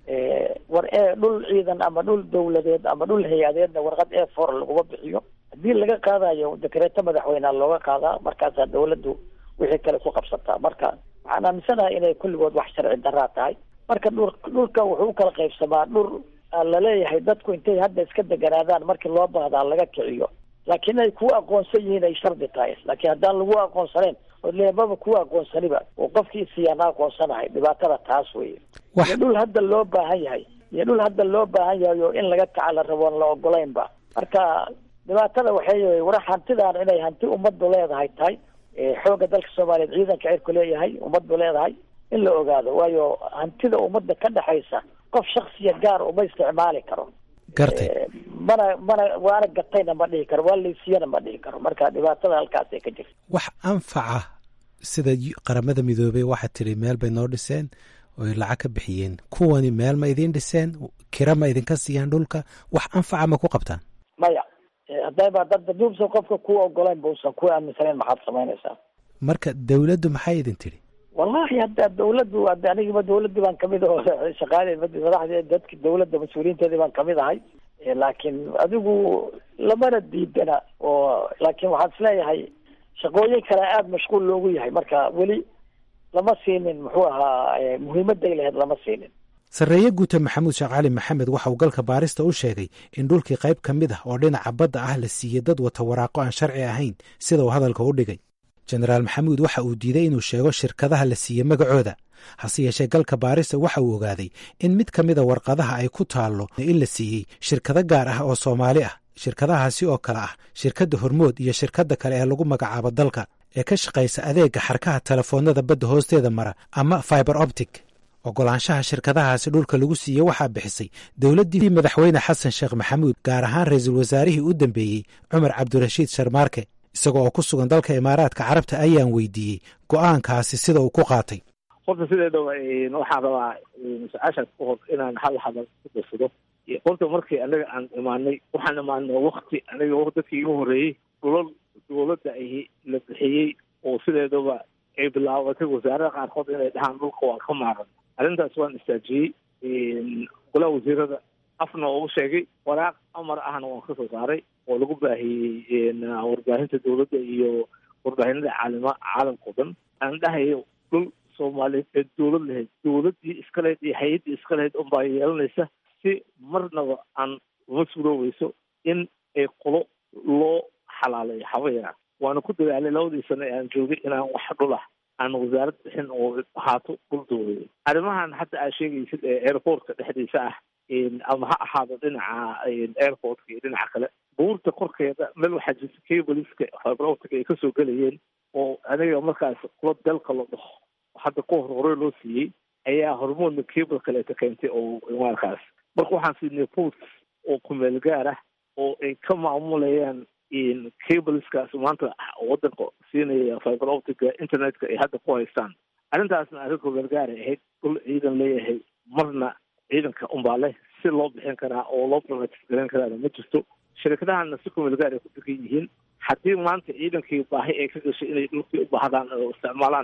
war e dhul ciidan ama dhul dawladeed ama dhul hay-adeedna warqad e for laguma bixiyo haddii laga qaadayo dekreeto madaxweynea looga qaadaa markaasaa dawladdu wixii kale ku qabsataa marka waxaan aaminsanahay inay kulligood wax sharci daraa tahay marka dhul dhulka wuxuu ukala qaybsamaa dhul laleeyahay dadku intay hadda iska deganaadaan markii loo baahdaa laga kiciyo laakiin ay ku aqoonsan yihiin ay shardi tahay laakiin haddaan lagu aqoonsanayn oo leebaba ku aqoonsaniba oo qofkii siyaana aqoonsanahay dhibaatada taas weye iyo dhul hadda loo baahan yahay iyo dhul hadda loo baahan yahay oo in laga kaca la rabo on la ogolaynba marka dhibaatada waxay war hantidaan inay hanti ummaddu leedahay tahay xoogga dalka soomaaliyeed ciidanka cirku leeyahay ummaddu leedahay in la ogaado waayo hantida ummadda ka dhexaysa qof shaksiya gaar uma isticmaali karo gartay mana mana waana gatayna ma dhihi karo waa laysiyana ma dhihi karo marka dhibaatada halkaasay ka jirta wax anfaca sida qaramada midoobey waxaad tiri meel bay noo dhiseen oy lacag ka bixiyeen kuwani meel ma idiin dhiseen kira ma idinka siiyaan dhulka wax anfaca ma ku qabtaan maya haddayba dad duubsan qofka ku ogolayn ba usan ku aaminsanayn maxaad samaynaysaa marka dawladdu maxay idin tidhi wallahi hadda dawladdu hadda anigiba dawladdii baan kamid aho shaqaale madaxdii dadki dawladda mas-uuliyiinteedii baan kamid ahay laakiin adigu lamana diidana oo laakiin waxaan isleeyahay shaqooyin kale aada mashquul loogu yahay marka weli lama siinin muxuu ahaa muhiimaday lahayd lama siinin sarreeye guuta maxamuud sheekh cali maxamed waxa uu galka baarista u sheegay in dhulkii qayb ka mid ah oo dhinaca badda ah la siiyey dad wata waraaqo aan sharci ahayn sida uu hadalka u dhigay jenaraal maxamuud waxa uu diiday inuu sheego shirkadaha la siiyey magacooda hase yeeshee galka baarista waxa uu ogaaday in mid ka mida warqadaha ay ku taallo in la siiyey shirkado gaar ah oo soomaali ah shirkadahaasi oo kale ah shirkadda hormood iyo shirkadda kale ee lagu magacaabo dalka ee ka shaqaysa adeegga xarkaha telefoonnada badda hoosteeda mara ama fiber optic ogolaanshaha shirkadahaasi dhulka lagu siiyey waxaa bixisay dowladdii madaxweyne xasan sheekh maxamuud gaar ahaan ra-iisul wasaarihii u dambeeyey cumar cabdirashiid sharmaarke isaga oo ku sugan dalka imaaraadka carabta ayaan weydiiyey go-aankaasi sida uu ku qaatay horta sideedaba waxaan rabaa su-aashaas ka hor inaan hal hadal ku darsado horta markii anaga aan imaanay waxaan imaanay wakti aniga dadkii igu horreeyey dhulal dowladda ahi la bixiyey oo sideedaba ay bilaabatay wasaarada qaarkood inay dhahaan dhulka waa ka maaran arrintaas waan istaajiyey golaha wasiirada afna ugu sheegay waraaq amar ahna waan kasoo saaray oo lagu baahiyey warbaahinta dowladda iyo warbaahinada caalima caalamka o dhan aan dhahayo dhul soomaaliyeed ee dowlad lahayd dowladdii iska lahayd iyo hay-addii iska lahayd unbaa yeelanaysa si marnaba aan uma suuroobeyso in ay qolo loo xalaaleeyo habayana waana ku dadaalay labadii sano ee aan joogay inaan wax dhul ah aan wasaarad bixin oo ahaato dhul dowladeed arrimahan hadda aad sheegaysid ee airportka dhexdiisa ah ama ha ahaado dhinaca airportka iyo dhinaca kale buurta korkeeda meel waxaa jirta cableska fiberoptica ay kasoo gelayeen oo aniga markaas kula dalka la dhaho hadda ka hor hore loo siiyey ayaa hormoodna cable kaleeta keentay oo markaas marka waxaan siinay post oo kumeel gaar ah oo ay ka maamulayaan cableskaas maanta wadanka siinaya fiber optica internetka ay hadda ku haystaan arrintaasna arrin kumeel gaaray ahayd dhul ciidan leeyahay marna ciidanka unbaa leh si loo bixin karaa oo loo privatis garan karaana ma jirto shirkadahana si kumeel gaar ay ku degan yihiin haddii maanta ciidankii baahi ay ka gashay inay dhulkii u baahdaan oo isticmaalaanna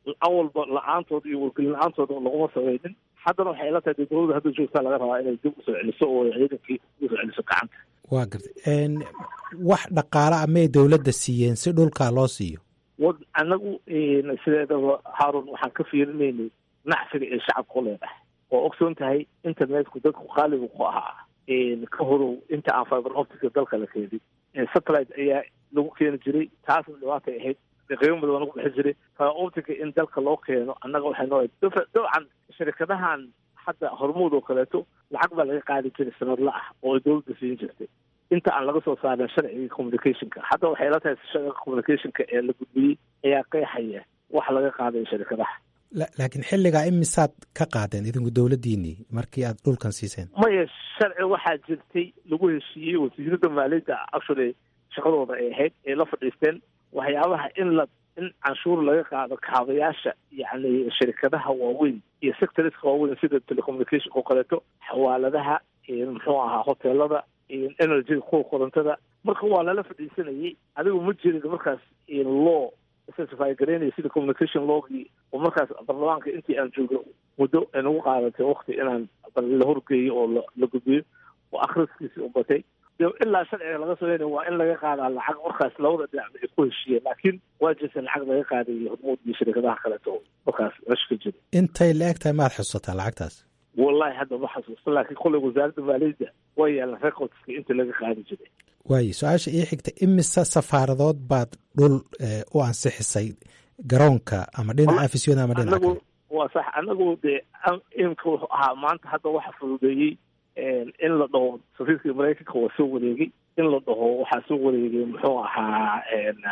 awalba la-aantood iyo wargelin la-aantood laguma sameynin haddana waxay ila tahay dee dowladda hadda joogtaa laga rabaa inay dib usoo celiso oo ciidankii usoo celiso gacanta waa gartay wax dhaqaale ah may dowladda siiyeen si dhulkaa loo siiyo wad anagu sideedaba haarun waxaan ka fiirinaynay nacfiga ee shacabka u leedahay oo ogsoon tahay internetku dadku qaaligu ku ahaa ka horow inta aan fiber optica dalka la keenin satellite ayaa lagu keeni jiray taasna dhibaatay ahayd qiimo badan baa lagu bixi jiray fiber optica in dalka loo keeno annaga waxay noo dabcan shirkadahan hadda hormuud oo kaleeto lacag baa laga qaadi jiray sanadla ah oo ay dowladda siin jirtay inta aan laga soo saarin sharcigii communicationka hadda waxay ila tahay sharciga communicationka ee la gudbiyey ayaa qeexaya wax laga qaadayo shirkadaha laakiin xilligaa imisaad ka qaadeen idinku dowladdiinii markii aad dhulkan siiseen maya sharci waxaa jirtay lagu heshiiyey wasiirada maaliyadda actually shaqadooda ay ahayd ay la fadhiisteen waxyaabaha in la in canshuur laga qaado kaabayaasha yacni shirkadaha waaweyn iyo sectoriska waaweyn sida telecommunication oo kaleeto xawaaladaha muxuu ahaa hoteelada energyga kuwa korontada marka waa lala fadhiisanayay adigu ma jirin markaas law specify garaynaya sida communication lawgii oo markaas baarlamaanka intii aan joogno muddo ay nagu qaadatay wakti inaan la horgeeyo oo la gudbiyo oo akhriskiisii u batay ilaa sharciga laga sameynaya waa in laga qaadaa lacag markaas labada dhinac ay ku heshiiyeen laakiin waa jirta lacag laga qaadayo hormuud iyo shirkadaha kaleeto markaas meesha ka jira intay la eg tahay maad xusataa lacagtaas wallahi hadda ma xasuusta laakiin kolley wasaaradda maaliyadda waa yaalan recordska inta laga qaadi jiray waayo su-aasha ii xigta imise safaaradood baad dhul u ansixisay garoonka ama dhinaca afisyoon ama dhinaca kale waa sax anagu dee imka wuxuu ahaa maanta hadda waxa fududeeyey in la dhaho safiirkii maraykanka waa soo wareegay in la dhaho waxaa soo wareegay muxuu ahaa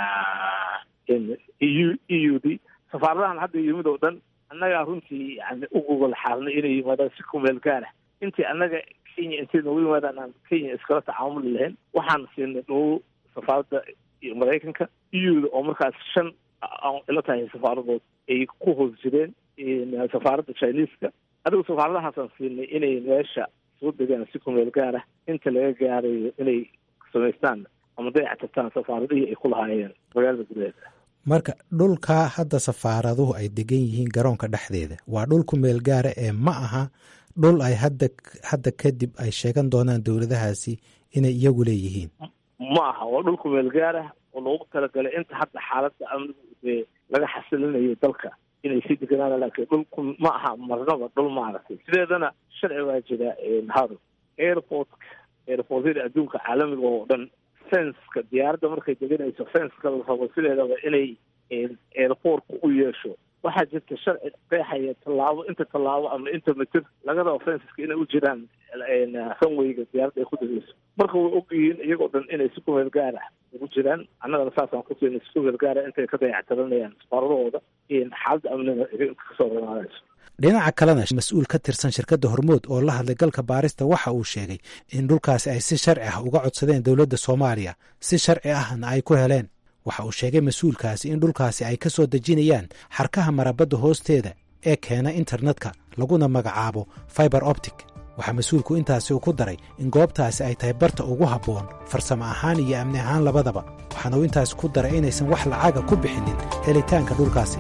eu e u d safaaradahan hadda yimid oo dhan annagaa runtii yani u gogol xaarnay inay yimaadaan si kumeel gaara intii annaga kenya intay noogu yimaadaan aan kenya iskala tacaamuli lahayn waxaan siinay dhow safaaradda maraykanka euda oo markaas shan ila tahay safaaradood ay ku hoos jireen safaaradda chineska adigu safaaradahaasaan siinay inay meesha soo degaan si kumeel gaara inta laga gaarayo inay samaystaan ama dayactirtaan safaaradihii ay ku lahaayeen magaalada gudaheeda marka dhulkaa hadda safaaraduhu ay degan yihiin garoonka dhexdeeda waa dhul ku meel gaara ee ma aha dhul ay hadda hadda kadib ay sheegan doonaan dowladahaasi inay iyagu leeyihiin ma aha waa dhul ku meel gaara oo loogu talagalay inta hadda xaaladda amnigu dee laga xasilinayo dalka inay sii deganaan laakiin dhulku ma aha marnaba dhul maaragtay sideedana sharci waa jira haro airportka airportyada adduunka caalamiga oo dhan fenska diyaaradda markay deganayso fenska la rabo sideedaba inay airportka u yeesho waxaa jirta sharci qeexaya tallaabo inta tallaabo ama inta mitir laga rabo fenska inay u jiraan runwayga diyaaradda ay ku degeyso marka way ogyihiin iyagoo dhan inay si kumeel gaara ugu jiraan annagana saasaan ku siinay si kumeel gaara intay ka dayactiranayaan safaaradahooda xaaladda amniga kasoo ramaanayso dhinaca kalena mas-uul ka tirsan shirkadda hormood oo la hadlay galka baarista waxa uu sheegay in dhulkaasi ay si sharci ah uga codsadeen dowladda soomaaliya si sharci ahna ay ku heleen waxa uu sheegay mas-uulkaasi in dhulkaasi ay ka soo dejinayaan xarkaha marabadda hoosteeda ee keena internetka laguna magacaabo fiber optic waxaa mas-uulku intaasi uu ku daray in goobtaasi ay tahay barta ugu habboon farsamo ahaan iyo amni ahaan labadaba waxaana uu intaasi ku daray inaysan wax lacaga ku bixinin helitaanka dhulkaasi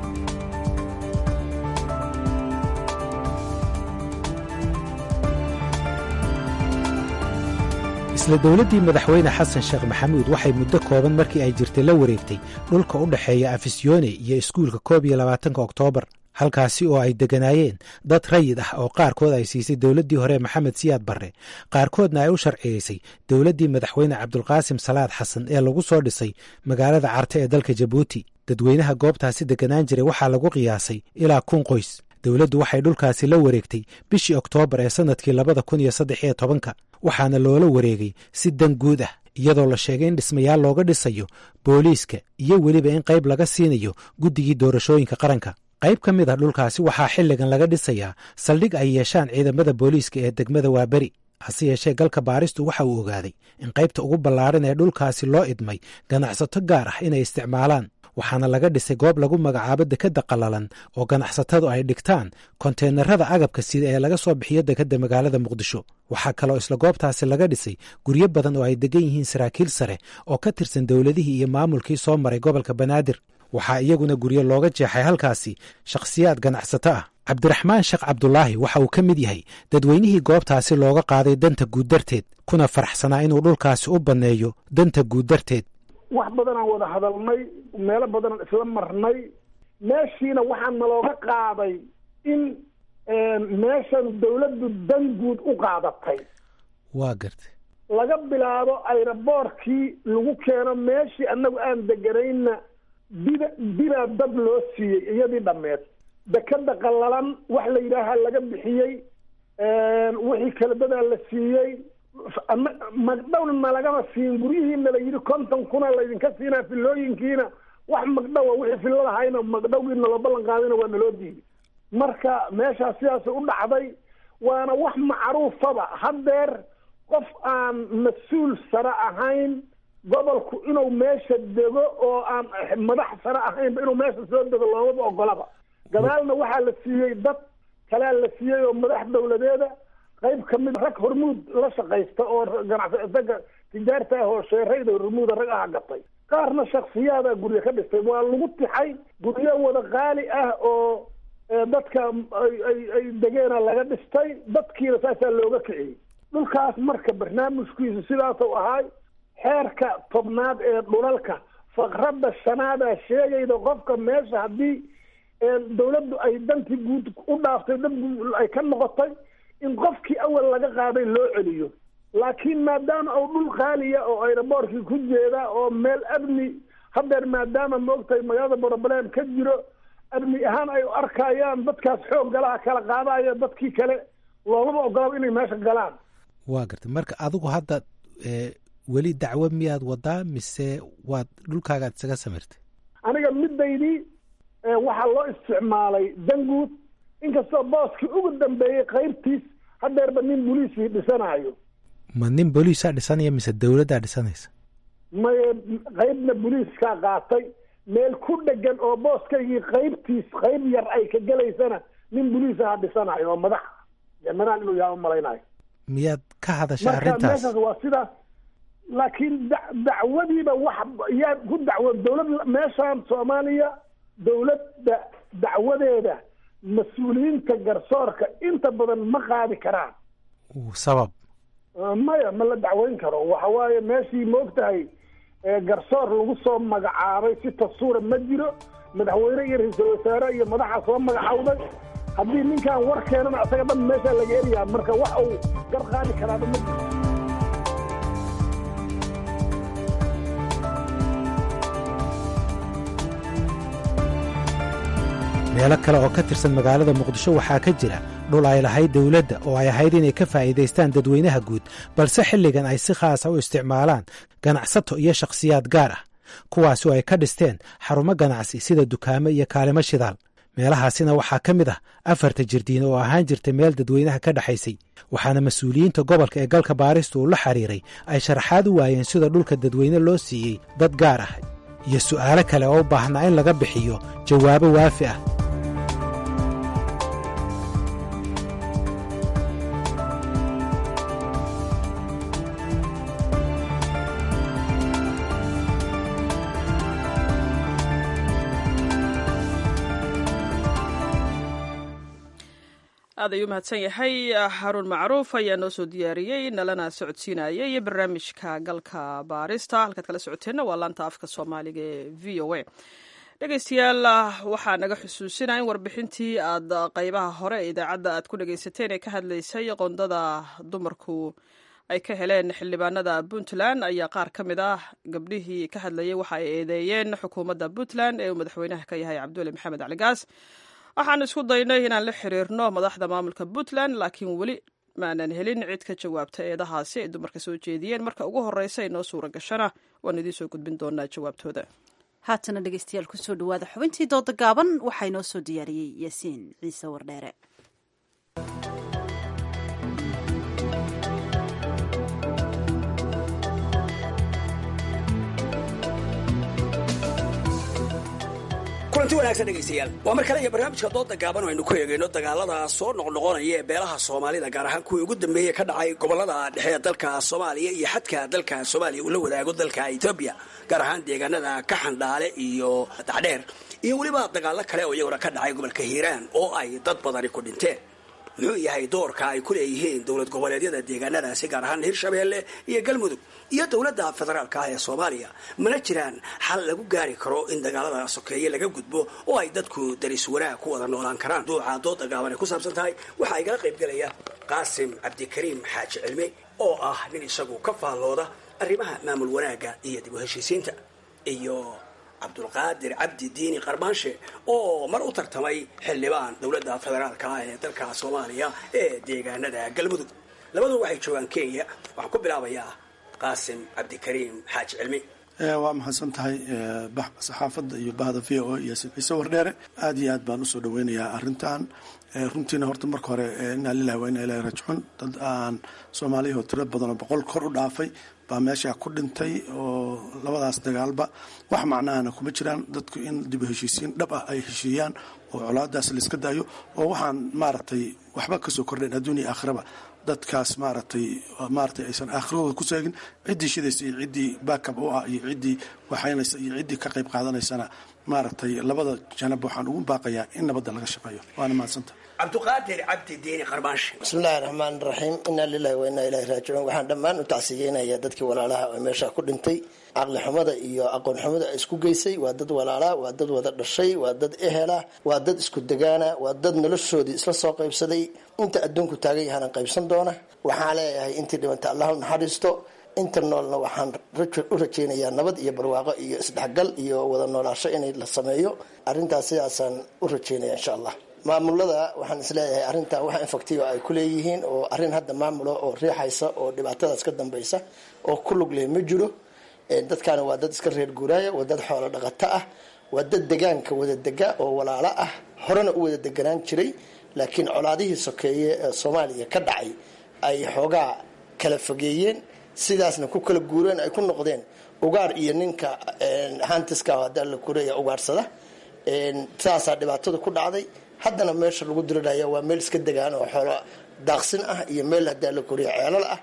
isla dowladdii madaxweyne xasan sheekh maxamuud waxay muddo kooban markii ay jirtay la wareegtay dhulka u dhexeeya afisyoone iyo iskuulka koob iyo labaatanka oktoobar halkaasi oo ay degganaayeen dad rayid ah oo qaarkood ay siisay dowladdii hore maxamed siyaad barre qaarkoodna ay u sharciyeysay dowladdii madaxweyne cabdulqaasim salaad xasan ee lagu soo dhisay magaalada carte ee dalka jabuuti dadweynaha goobtaasi degganaan jiray waxaa lagu qiyaasay ilaa kun qoys dowladdu waxay dhulkaasi la wareegtay bishii oktoobar ee sannadkii labada kun iyo saddex iyo tobanka waxaana loola wareegay si dan guud ah iyadoo la sheegay in dhismayaal looga dhisayo booliiska iyo weliba in qayb laga siinayo guddigii doorashooyinka qaranka qayb ka mid ah dhulkaasi waxaa xilligan laga dhisayaa saldhig ay yeeshaan ciidamada booliiska ee degmada waaberi hase yeeshee galka baaristu waxa uu ogaaday in qaybta ugu ballaaran ee dhulkaasi loo idmay ganacsato gaar ah inay isticmaalaan waxaana laga dhisay goob lagu magacaabo dekadda qallalan oo ganacsatadu ay dhigtaan konteenarada agabka sida ee laga soo bixiyo dekadda magaalada muqdisho waxaa kaloo isla goobtaasi laga dhisay guryo badan oo ay degan yihiin saraakiil sare oo ka tirsan dowladihii iyo maamulkii soo maray gobolka banaadir waxaa iyaguna guryo looga jeexay halkaasi shakhsiyaad ganacsato ah cabdiraxmaan sheekh cabdulaahi waxa uu ka mid yahay dadweynihii goobtaasi looga qaaday danta guud darteed kuna faraxsanaa inuu dhulkaasi u banneeyo danta guud darteed wax badanaan wada hadalnay meelo badanaan isla marnay meeshiina waxaa nalooga qaaday in meeshan dawladdu dan guud u qaadatay waa gartay laga bilaabo ayraboorkii lagu keeno meeshii annagu aan deganayna dida didaa dad loo siiyey iyadii dhammeed dekada qallalan wax la yidhaaha laga bixiyey wixii kala dadaa la siiyey magdhowna nalagama siin guryihiina la yidhi konton kuna laydinka siinaa filooyinkiina wax magdhowa wixii filada hayna magdhowgii naloo ballan qaadayna waa naloo diiday marka meeshaas sidaasay u dhacday waana wax macruufaba haddeer qof aan mas-uul sare ahayn gobolku inuu meesha dego oo aan madax sare ahaynba inuu meesha soo dego loomaba ogolaba gadaalna waxaa la siiyey dad kalea la siiyey oo madax dawladeeda qayb kamid rag hormuud la shaqaysta oo ganacsaga tijaarta ah oo sheerayda hormuuda rag aha gatay qaarna shaksiyaada guryo ka dhistay waa lagu tixay guryo wada qaali ah oo dadka ay ay degeena laga dhistay dadkiina saasaa looga kiciyey dhulkaas marka barnaamijkiisu sidaasuu ahaay xeerka tobnaad ee dhulalka faqradda shanaadaa sheegayda qofka meesha haddii dawladdu ay dantii guud u dhaaftay dad ay ka noqotay in qofkii awal laga qaaday loo celiyo laakiin maadaama uu dhul qaaliya oo ayraboorkii ku jeeda oo meel amni hadeer maadaama maogtahay magaalada broblem ka jiro amni ahaan ay arkayaan dadkaas xoog galaha kala qaadaya dadkii kale loomaba ogolaba inay meesha galaan waa gartay marka adigu hadda weli dacwo miyaad wadaa mise waad dhulkaagaad isaga samirtay aniga midaydii waxaa loo isticmaalay danguud inkastoo booskii ugu dambeeyey qaybtiis hadeerba nin boliisii dhisanaayo ma nin booliisaa dhisanaya mise dawladdaa dhisanaysa maye qaybna boliiskaa qaatay meel ku dhegan oo booskaygii qaybtiis qayb yar ay ka gelaysana nin boliis aha dhisanayo oo madax janaraan inuu yaha umalaynayo miyaad ka hadashay marka arrintaas meeshaas waa sidaas laakiin da dacwadiiba wax yaa ku dacwo dawlad meeshaan soomaaliya dawladda dacwadeeda mas-uuliyiinta garsoorka inta badan ma qaadi karaan sabab maya ma la dacweyn karo waxa waaye meeshii maogtahay garsoor lagu soo magacaabay si tasuura ma jiro madaxweyne iyo ra-iisul wasaare iyo madaxa soo magacawday haddii ninkan war keenana isaga dhan meeshaa laga eriyaa marka wax uu gar qaadi karaaba ma jiro meelo kale oo ka tirsan magaalada muqdisho waxaa ka jira dhul ay lahayd dawladda oo ay ahayd inay ka faa'iidaystaan dadweynaha guud balse xilligan ay si khaasa u isticmaalaan ganacsato iyo shakhsiyaad gaar ah kuwaasi oo ay ka dhisteen xarumo ganacsi sida dukaamo iyo kaalimo shidaal meelahaasina waxaa ka mid ah afarta jirdiin oo ahaan jirta meel dadweynaha ka dhexaysay waxaana mas-uuliyiinta gobolka ee galka baarista uu la xiriiray ay sharaxaad u waayeen sida dhulka dadweyne loo siiyey dad gaar ah iyo su'aalo kale oo u baahnaa in laga bixiyo jawaabo waafi ah aad ayuu mahadsan yahay haruun macruuf ayaa noo soo diyaariyey nalana socodsiinayay barnaamijka galka baarista halkaad kala socoteenna waa laanta afka soomaaliga ee v o a dhegeystayaal waxaa naga xusuusinaya in warbixintii aad qeybaha hore ee idaacadda aad ku dhegeysateen ee ka hadlaysay qondada dumarku ay ka heleen xildhibaanada puntland ayaa qaar ka mid ah gabdhihii ka hadlayay waxa ay eedeeyeen xukuumadda puntland ee uu madaxweynaha ka yahay cabdulle maxamed caligaas waxaan isku daynay inaan la xiriirno madaxda maamulka puntland laakiin weli maanan helin cid ka jawaabta eedahaasi ay dumarka soo jeediyeen marka ugu horeysa ay noo suura gashana waan idiin soo gudbin doonaa jawaabtooda haatana dhegeystayaal kusoo dhawaada xubintii dooda gaaban waxaa inoo soo diyaariyey yaasiin ciise wardheere kulanti wanaagsan dhegaystayaal waa mar kale iyo barnaamijka dooda gaaban oo aynu ku eegayno dagaalada soo noqnoqonaya ee beelaha soomaalida gaar ahaan kuwii ugu dambeeyey ka dhacay gobolada dhexe ee dalka soomaaliya iyo xadka dalka soomaaliya uu la wadaago dalka etoobiya gaar ahaan deegaanada kaxandhaale iyo dacdheer iyo weliba dagaalo kale oo iyaguna ka dhacay gobolka hiiraan oo ay dad badani ku dhinteen muxuu yahay doorka ay ku leeyihiin dowlad goboleedyada deegaanadaasi gaar ahaan hirshabeelle iyo galmudug iyo dowladda federaalka ah ee soomaaliya mana jiraan xal lagu gaari karo in dagaalada sokeeye laga gudbo oo ay dadku daris wanaag ku wada noolaan karaan duuca dooda gaaban ay ku saabsan tahay waxaa igala qaybgelaya qaasim cabdikariim xaaji cilmi oo ah nin isagu ka faallooda arrimaha maamul wanaagga iyo dib u heshiisiinta iyo cabdulqaadir cabdi diini qarbaanshe oo mar u tartamay xildhibaan dowladda federaalka ah ee dalka soomaaliya ee deegaanada galmudug labaduba waxay joogaan kenya waxaan ku bilaabayaa qaasim cabdikariim xaaji cilmi waa mahadsan tahay saxaafadda iyo bahda v o iyo ciise wardheere aada iyo aad baan usoo dhaweynayaa arrintan runtiina horta marka hore inaa lilahi waa inaa ilahi rajcun dad aan soomaaliyahoo tiro badan oo boqol kor u dhaafay baa meeshaa ku dhintay oo labadaas dagaalba wax macnahana kuma jiraan dadku in dib u heshiisiin dhab ah ay heshiiyaan oo colaadaas laiska daayo oo waxaan maaragtay waxba kasoo kordhayn adduun iyo aakhiraba dadkaas maaragtay maaratay aysan aakhiradooda ku seegin ciddii shidaysa iyo ciddii backab u ah iyo ciddii waxaynaysa iyo ciddii ka qayb qaadanaysana maaragtay labada janab waxaan ugu baaqayaa in nabadda laga shaqeeyo waana mahadsanta cabdiqaadir cabdi diini qarbaanshe bismillahi raxmaan raxiim inaa lilahi wa inaa ilahi raajicuun waxaan dhammaan u tacsiyeynayaa dadkii walaalaha oo meesha ku dhintay caqli xumada iyo aqoon xumada isku geysay waa dad walaalaa waa dad wada dhashay waa dad ehela waa dad isku degaana waa dad noloshoodii isla soo qaybsaday inta adduunku taagan yahana qaybsan doona waxaan leeyahay intii dhibanta allah u naxariisto inta noolna waxaan u rajaynayaa nabad iyo barwaaqo iyo isdhexgal iyo wada noolaasho inay la sameeyo arrintaas sidaasaan u rajaynaya insha allah maamulada waxaan isleeyahay arrintan wax infactivo ay ku leeyihiin oo arrin hadda maamulo oo riixaysa oo dhibaatadaas ka dambaysa oo ku lug leh ma jiro dadkaana waa dad iska reer guuraaya waa dad xoolo dhaqato ah waa dad degaanka wada dega oo walaalo ah horena u wada deganaan jiray laakiin colaadihii sokeeye ee soomaaliya ka dhacay ay xoogaa kala fogeeyeen sidaasna ku kala guureen ay ku noqdeen ugaar iyo ninka hantiska hadda la kureeya ugaarsada saasaa dhibaatada ku dhacday haddana meesha lagu diriraya waa meel iska degaan oo xoolo daaqsin ah iyo meel hadaa la koriya ceelal ah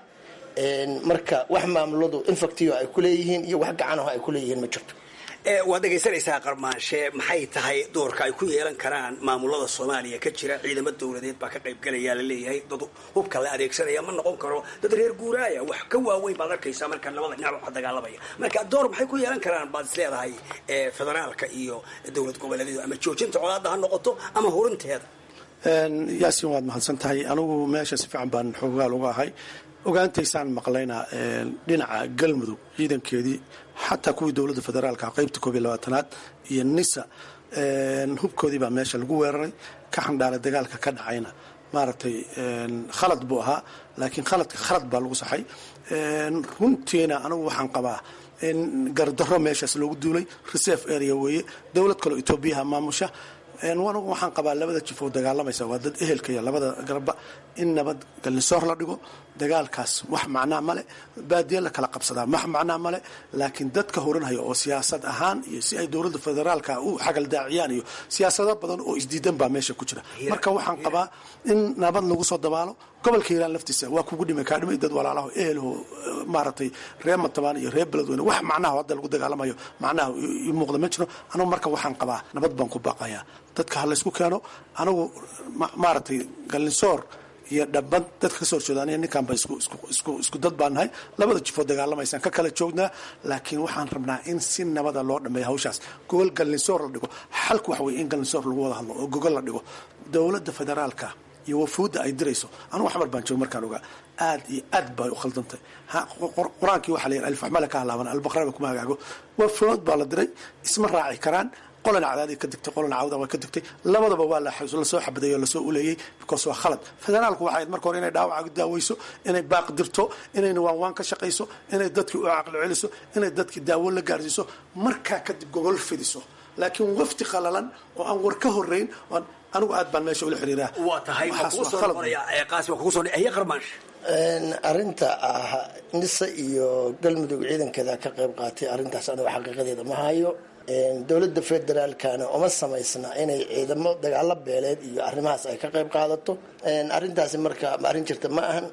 marka wax maamuladu infactivo ay kuleeyihiin iyo wax gacanaho ay kuleeyihiin ma jirto waad dhegaysanaysaa qarmaanshe maxay tahay doorka ay ku yeelan karaan maamulada soomaaliya ka jira ciidamo dowladeed baa ka qaybgalaya laleeyahay dad hubka la adeegsanaya ma noqon karo dad reer guuraaya wax ka waaweyn baad arkaysaa marka labada dhinac waxa dagaalamaya marka door maxay ku yeelan karaan baad is leedahay federaalka iyo dowlad goboleedyadu ama joojinta colaadda ha noqoto ama hurinteeda yaasin waad mahadsan tahay anigu meesha si fiican baan xoogaal uga ahay ogaantaysaan maqlaynaa dhinaca galmudug ciidankeedii xataa kuwii dowladda federaalka qaybta koob iyo labaatanaad iyo nisa hubkoodii baa meesha lagu weeraray ka xandhaala dagaalka ka dhacayna maaragtay khalad buu ahaa laakiin khaladka khalad baa lagu saxay runtiina anigu waxaan qabaa in gardarro meeshaas loogu duulay reserve area weeye dowlad kaleo etoobiyaha maamusha anigu waxaan qabaa labada jif oo dagaalamaysa waa dad ehelkaya labada garba in nabad galnisoor la dhigo dagaalkaas wax macnaa male baadiye la kala qabsadaa wax macnaa male laakiin dadka horanhaya oo siyaasad ahaan iyo si ay dowladda federaalka u xagaldaaciyaan iyo siyaasado badan oo isdiidan baa meesha ku jira marka waxaan qabaa in nabad lagu soo dabaalo gobolka hiiraan laftiisa waa kugu dhimay kaa dhimay dad walaalaho ehelho maaragtay reer matabaan iyo reer beledweyne wax macnaha hadda lagu dagaalamayo macnaha i muuqda ma jiro anugu marka waxaan qabaa nabad baan ku baaqayaa dadka ha laysku keeno anigu maaragtay galnisoor iyo dhaban dadka kasoo horjeeda aniga ninkaan ba isku dad baan nahay labada jifoo dagaalamaysaan ka kala joognaa laakiin waxaan rabnaa in si nabada loo dhameeyo hawshaas gogol galnisoor la dhigo xalku waxa weye in galnisoor lagu wada hadlo oo gogol la dhigo dowladda federaalka iyo wafuudda ay dirayso anugu xamar baan jooga markaan ogaa aad iyo aad bay u khaldantay qur-aankii waxaa la yidhi alfaxmale ka halaaban albaqraba kuma hagaago wafuud baa la diray isma raaci karaan qolana cadaadii ka digtay qolana cawda waa ka digtay labadaba waa lasoo xabadeeyo lasoo uleeyey because waa khalad federaalku waxay ahayd marka hore inay dhaawaca daaweyso inay baaq dirto inayna waanwaan ka shaqayso inay dadkii u caqli celiso inay dadkii daawo la gaarsiiso markaa kadib gogol fidiso laakiin wafti qalalan oo aan war ka horeyn anigu aad baan meesha ula xiriiraa waa tahay qarmaash arrinta ah nisa iyo galmudug ciidankeeda ka qayb qaatay arrintaas anigu xaqiiqadeeda ma hayo dowladda federaalkana uma samaysna inay ciidamo dagaalo beeleed iyo arrimahaas ay ka qayb qaadato arrintaasi marka arrin jirta ma ahan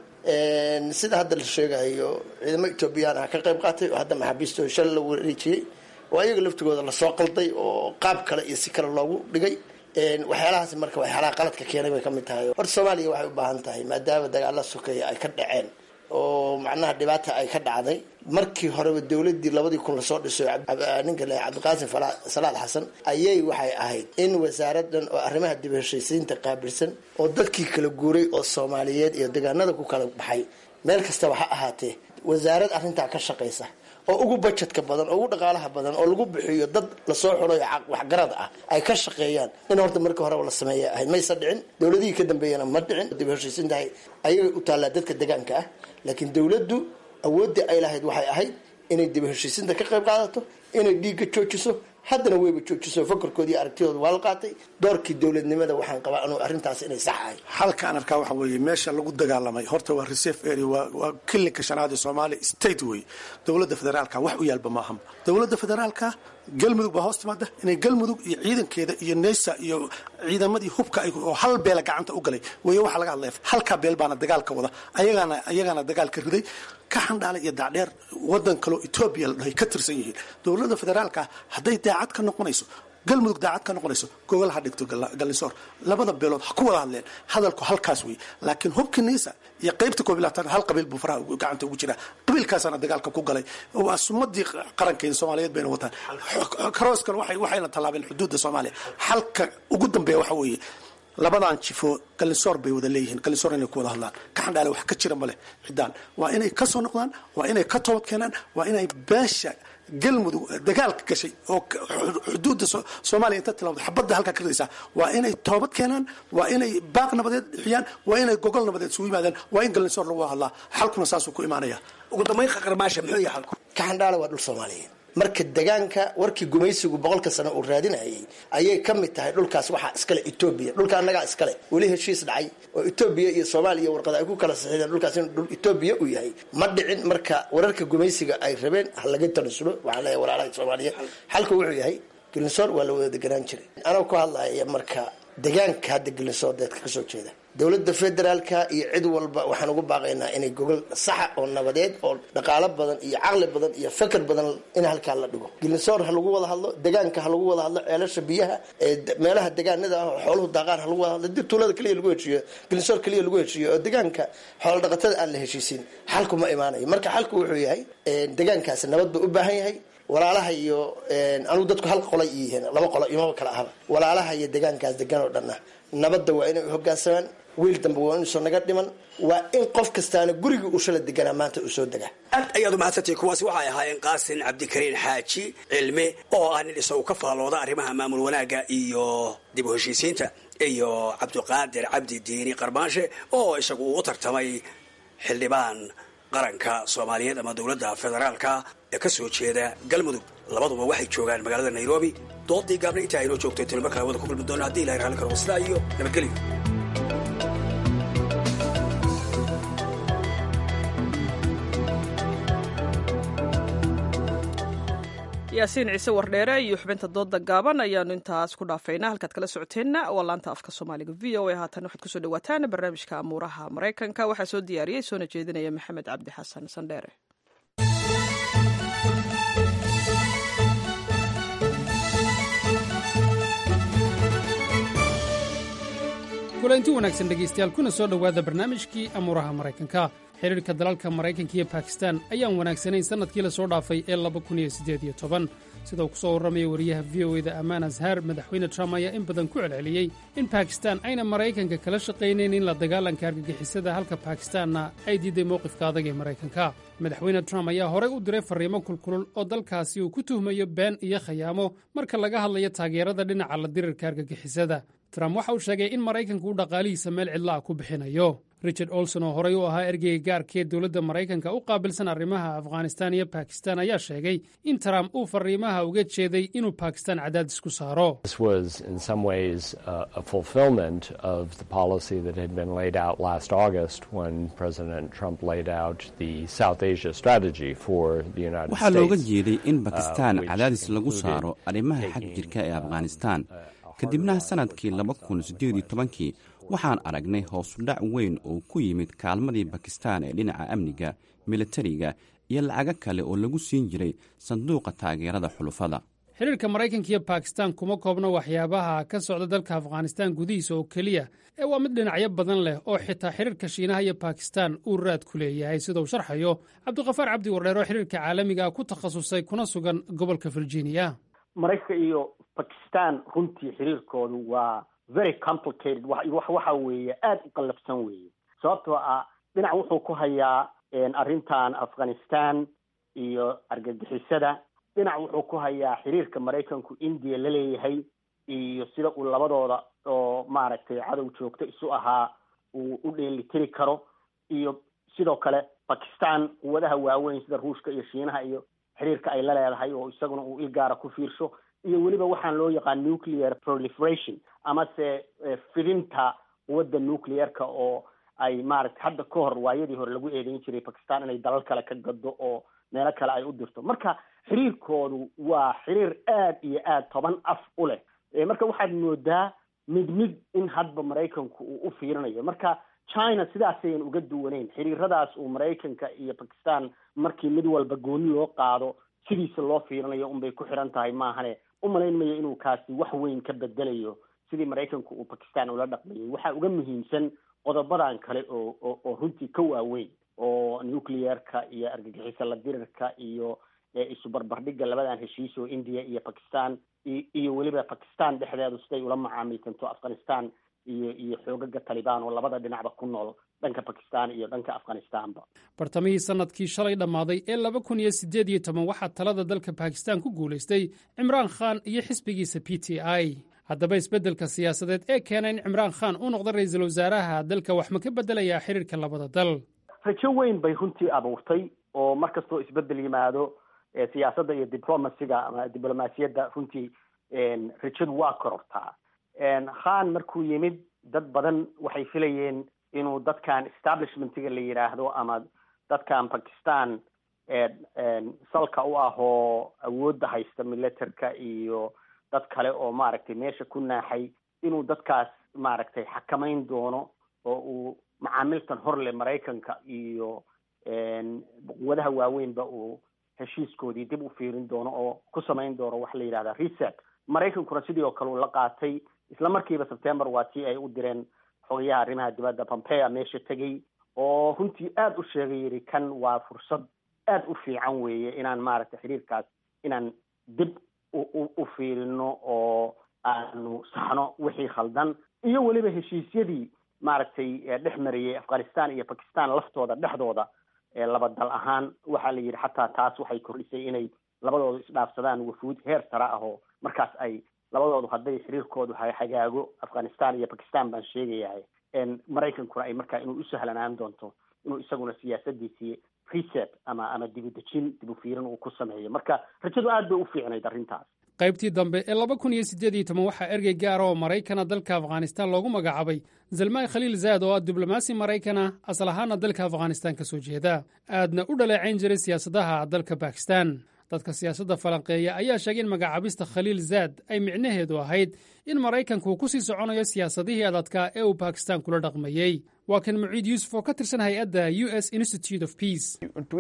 sida hadda la sheegayo ciidamo etoobiyaan ah ka qayb qaatay oo hadda maxaabiistooda shal la wareejiyey oo ayaga laftigooda lasoo qalday oo qaab kale iyo si kale loogu dhigay waxyaalahaas marka waxyaalaha qaladka keenay bay ka mid tahay horta soomaaliya waxay u baahan tahay maadaama dagaala sokeeya ay ka dhaceen oo macnaha dhibaata ay ka dhacday markii horeba dowladii labadii kun lasoo dhiso ninka le cabdiqaasim salaad xasan ayay waxay ahayd in wasaaradan oo arrimaha dib heshaysiinta qaabilsan oo dadkii kala guuray oo soomaaliyeed iyo deegaanada ku kala baxay meel kastaba ha ahaatee wasaarad arrintaa ka shaqaysa oo ugu bajetka badan oo ugu dhaqaalaha badan oo lagu bixiyo dad lasoo xulayo waxgarad ah ay ka shaqeeyaan in horta markii horeba la sameeya ahayd maysa dhicin dowladihii ka dambeeyana ma dhicin dib heshiisintahay ayagay u taallaa dadka deegaanka ah laakiin dowladdu awooddii ay lahayd waxay ahayd inay dib heshiisinta ka qayb qaadato inay dhiigga joojiso haddana weyba joojiso fakarkoodii aragtidooda waa la qaatay doorkii dowladnimada waxaan qabaa anu arrintaas inay sax ahay halkaan arkaa waxa weeye meesha lagu dagaalamay horta waa reserve area waa waa kilinka shanaad ee soomaaliya state wey dowladda federaalka wax u yaalba maaha dowladda federaalka galmudug baa hoos timaada inay galmudug iyo ciidankeeda iyo neysa iyo ciidamadii hubka oo hal beela gacanta u galay wey waxaa laga hadlaya halkaa beel baana dagaalka wada ayagaana ayagaana dagaalka riday ka xandhaala iyo daacdheer wadan kaloo etoobiya la dhahay ka tirsan yihiin dowladda federaalka hadday daacad ka noqonayso galmudug daacad ka noqonayso gogol ha dhigto gallisoor labada beelood ha ku wada hadleen hadalku halkaas wey laakiin hubka neysa iyo qaybta koob iyo labaatan hal qabiil buu faraha gacanta ugu jiraa qabiilkaasaana dagaalka ku galay waa sumadii qarankeeda soomaaliyeed bayna wataan karooskan waxayna tallaabeen xuduudda soomaaliya halka ugu dambeeya waxa weeye labadan jifo galinsoor bay wada leeyihiin galinsoor inay ku wada hadlaan ka xandhaale wax ka jira maleh ciddaan waa inay ka soo noqdaan waa inay ka toobad keenaan waa inay beesha galmudug dagaalka gashay oo xuduudda soomaaliya inta tilmaamto xabadda halkaa ka ridaysaa waa inay toobad keenaan waa inay baaq nabadeed bixiyaan waa inay gogol nabadeed isugu yimaadaan waa in galinsoor lagu hadlaa xalkuna saasuu ku imaanaya ugu dambayn qaqarmaasha muxuu yahay xalku ka xandhaale waa dhul soomaaliyeed marka degaanka warkii gumaysigu boqolka sano uu raadinayay ayay ka mid tahay dhulkaas waxaa iskale etoobiya dhulka annagaa iskale weli heshiis dhacay oo etoobiya iyo soomaaliya warqada ay ku kala saxiideen dhulkaas in dhul etoobiya uu yahay ma dhicin marka wararka gumaysiga ay rabeen ha laga tanasulo waxaan leeyahay walaalaha soomaaliyeed xalku wuxuu yahay gelinsoor waa la wada deganaan jiray anoo ku hadlaya marka degaanka hadda gelinsoor deedka kasoo jeeda dowladda federaalka iyo cid walba waxaan ugu baaqaynaa inay gogol saxa oo nabadeed oo dhaqaalo badan iyo caqli badan iyo fakar badan in halkaa la dhigo gelinsoor ha lagu wada hadlo degaanka ha lagu wada hadlo ceelasha biyaha ee meelaha degaanada ah oo xooluhu daaqaan ha lagu wada hadlo dib tuulada keliya lagu heshiiyo gelinsoor keliya lagu heshiiyo oo degaanka xoolo dhaqatada aan la heshiisin xalku ma imaanayo marka xalku wuxuu yahay degaankaasi nabad buu u baahan yahay walaalaha iyo anugu dadku hal qolay yihiin laba qolo imaba kala ahaba walaalaha iyo degaankaas degan oo dhanna nabadda waa inay hoggaansamaan wiil dambe waa inuusan naga dhiman waa in qof kastaana gurigii uu shala deganaa maanta uu soo degaa aad ayaad umahadsantay kuwaasi waxay ahaayeen qaasin cabdikariin xaaji cilme oo ah nin isagu ka faallooda arrimaha maamul wanaagga iyo dib u heshiisiinta iyo cabdiqaadir cabdi diini qarbaanshe oo isagu uu u tartamay xildhibaan qaranka soomaaliyeed ama dowladda federaalka ee ka soo jeeda galmudug labaduba waxay joogaan magaalada nairobi doodii gaabna intaa aynoo joogto tilo markaa wada ku kulmi doona haddi ilahay raalli karo wasla iyo nabadgelyo yaasiin ciise wardheere iyo xubinta dooda gaaban ayaanu intaas ku dhaafaynaa halkaad kala socoteenna waa laanta afka soomaaliga v o a haatan waxaad kusoo dhawaataan barnaamijka amuuraha maraykanka waxaa soo diyaariyey soona jeedinaya maxamed cabdi xasan sandheere kulanti wanaagsan dhegaystayaal kuna soo dhowaada barnaamijkii amuuraha maraykanka xidhiirka dalalka maraykanka iyo bakistan ayaan wanaagsanayn sannadkii la soo dhaafay ee sida uu ku soo warramaya wariyaha v o eda amaan azhar madaxweyne trump ayaa in badan ku celceliyey in bakistan ayna maraykanka kala shaqaynayn in la dagaalanka argagixisada halka bakistanna ay diiday mowqifka adag ee maraykanka madaxweyne trump ayaa horey u diray farriimo kulkulul oo dalkaasi uu ku tuhmayo been iyo khayaamo marka laga hadlayo taageerada dhinaca la dirirka argagixisada trump waxa uu sheegay in maraykanku uu dhaqaalihiisa meel cidla ah ku bixinayo richard olson oo horey u ahaa ergeyga gaarkee dowladda maraykanka u qaabilsan arrimaha afghanistan iyo bakistan ayaa sheegay in trump uu fariimaha uga jeeday inuu bakistan cadaadis ku saaro waxaa looga jeeday in bakistan cadaadis lagu saaro arrimaha xag jirka ee afghanistan kadibna sannadkii laba kun siddeed iyo tobankii waxaan aragnay hoosudhac weyn oo ku yimid kaalmadii bakistan ee dhinaca amniga militariga iyo lacago kale oo lagu siin jiray sanduuqa taageerada xulufada xiriirka maraykanka iyo bakistan kuma koobna waxyaabaha ka socda dalka afghanistan gudihiisa oo keliya ee waa mid dhinacyo badan leh oo xitaa xiriirka shiinaha iyo bakistan uu raad ku leeyahay sida uu sharxayo cabdiqafaar cabdi wardheer oo xiriirka caalamiga ku takhasusay kuna sugan gobolka virginia maraykanka iyo bakistan runtii xiriirkoodu waa very complicated waxa weeye aada u qallafsan weeye sababtoo ah dhinac wuxuu ku hayaa arrintan afghanistan iyo argagixisada dhinac wuxuu ku hayaa xiriirka maraykanku indiya la leeyahay iyo sida uu labadooda oo maaragtay cadow joogto isu ahaa uu u dheelitiri karo iyo sidoo kale bakistan quwadaha waaweyn sida ruushka iyo shiinaha iyo xiriirka ay la leedahay oo isaguna uu ilgaara ku fiirsho iyo weliba waxaan loo yaqaan nuclear proliferation amase fidinta quwadda nuclearka oo ay maaragtay hadda ka hor waayadii hore lagu eedeyn jiray bakistan inay dalal kale ka gado oo meelo kale ay u dirto marka xiriirkoodu waa xiriir aad iyo aad toban af u leh marka waxaad moodaa mid mid in hadba maraykanku uu u fiirinayo marka china sidaasayan uga duwaneyn xiriiradaas uu maraykanka iyo bakistan markii mid walba gooni loo qaado sidiisa loo fiirinayo unbay ku xiran tahay maahane umalayn mayo inuu kaasi wax weyn ka bedelayo sidii maraykanku uu bakistan ula dhaqmayay waxaa uga muhiimsan qodobadan kale oo oo oo runtii ka waaweyn oo nuclearka iyo argagixisa la dirirka iyo isu barbardhigga labadan heshiis oo india iyo bakistan iyo weliba bakistan dhexdeedu siday ula macaamilsanto afghanistan iyo iyo xoogaga talibaan oo labada dhinacba ku nool dhanka bakistan iyo dhanka afghanistanba bartamihii sanadkii shalay dhammaaday ee laba kun iyo siddeed iyo toban waxaa talada dalka bakistan ku guulaystay cimraan khan iyo xisbigiisa p t i haddaba isbeddelka siyaasadeed ee keena in cimraan khan uu noqdo ra-iisul wasaaraha dalka wax ma ka beddelayaa xiriirka labada dal rajo weyn bay runtii abuurtay oo mar kastoo isbeddel yimaado siyaasadda iyo diplomasiga ama diblomaasiyadda runtii rajadu waa korortaa khan markuu yimid dad badan waxay filayeen inuu dadkan establishmentiga la yidhaahdo ama dadkan bakistan salka u ah oo awoodda haysta militerka iyo dad kale oo maaragtay meesha ku naaxay inuu dadkaas maaragtay xakamayn doono oo uu macaamiltan horle maraykanka iyo quwadaha waaweynba uu heshiiskoodii dib u fiirin doono oo ku samayn doono waxa la yidhahda reset maraykankuna sidii oo kale uu la qaatay isla markiiba september waa tii ay u direen xogayaha arrimaha dibadda pompea meesha tegey oo runtii aada u sheegay yidhi kan waa fursad aada u fiican weeye inaan maaragtay xiriirkaas inaan dib u fiirino oo aanu saxno wixii khaldan iyo weliba heshiisyadii maaragtay dhex mariyey afghanistan iyo bakistan laftooda dhexdooda laba dal ahaan waxaa la yidhi xataa taas waxay kordhisay inay labadoodu isdhaafsadaan wafuud heer sare ah oo markaas ay labadoodu hadday xiriirkoodu hagaago afghanistan iyo bakistan baan sheegayahay maraykankuna ay markaa inuu u sahlanaan doonto inuu isaguna siyaasadiisii reset ama ama dibudejin dibu fiirin uu ku sameeyo marka rajadu aad bay u fiicnayd arrintaas qaybtii dambe ee laba kun iyo siddeed iyo toban waxaa ergey gaara oo maraykana dalka afghanistan loogu magacaabay zalmay khaliil zaad oo ah diblomaasi maraykana asal ahaana dalka afghanistan ka soo jeeda aadna u dhaleecayn jiray siyaasadaha dalka bakistan dadka siyaasadda falanqeeya ayaa sheegay in magacaabista khaliil zaad ay micnaheedu ahayd in maraykanku ku sii soconayo siyaasadihii adadkaa ee uu bakistan kula dhaqmayey waa kan muciid yuusuf oo ka tirsan hay-adda u s institute of peace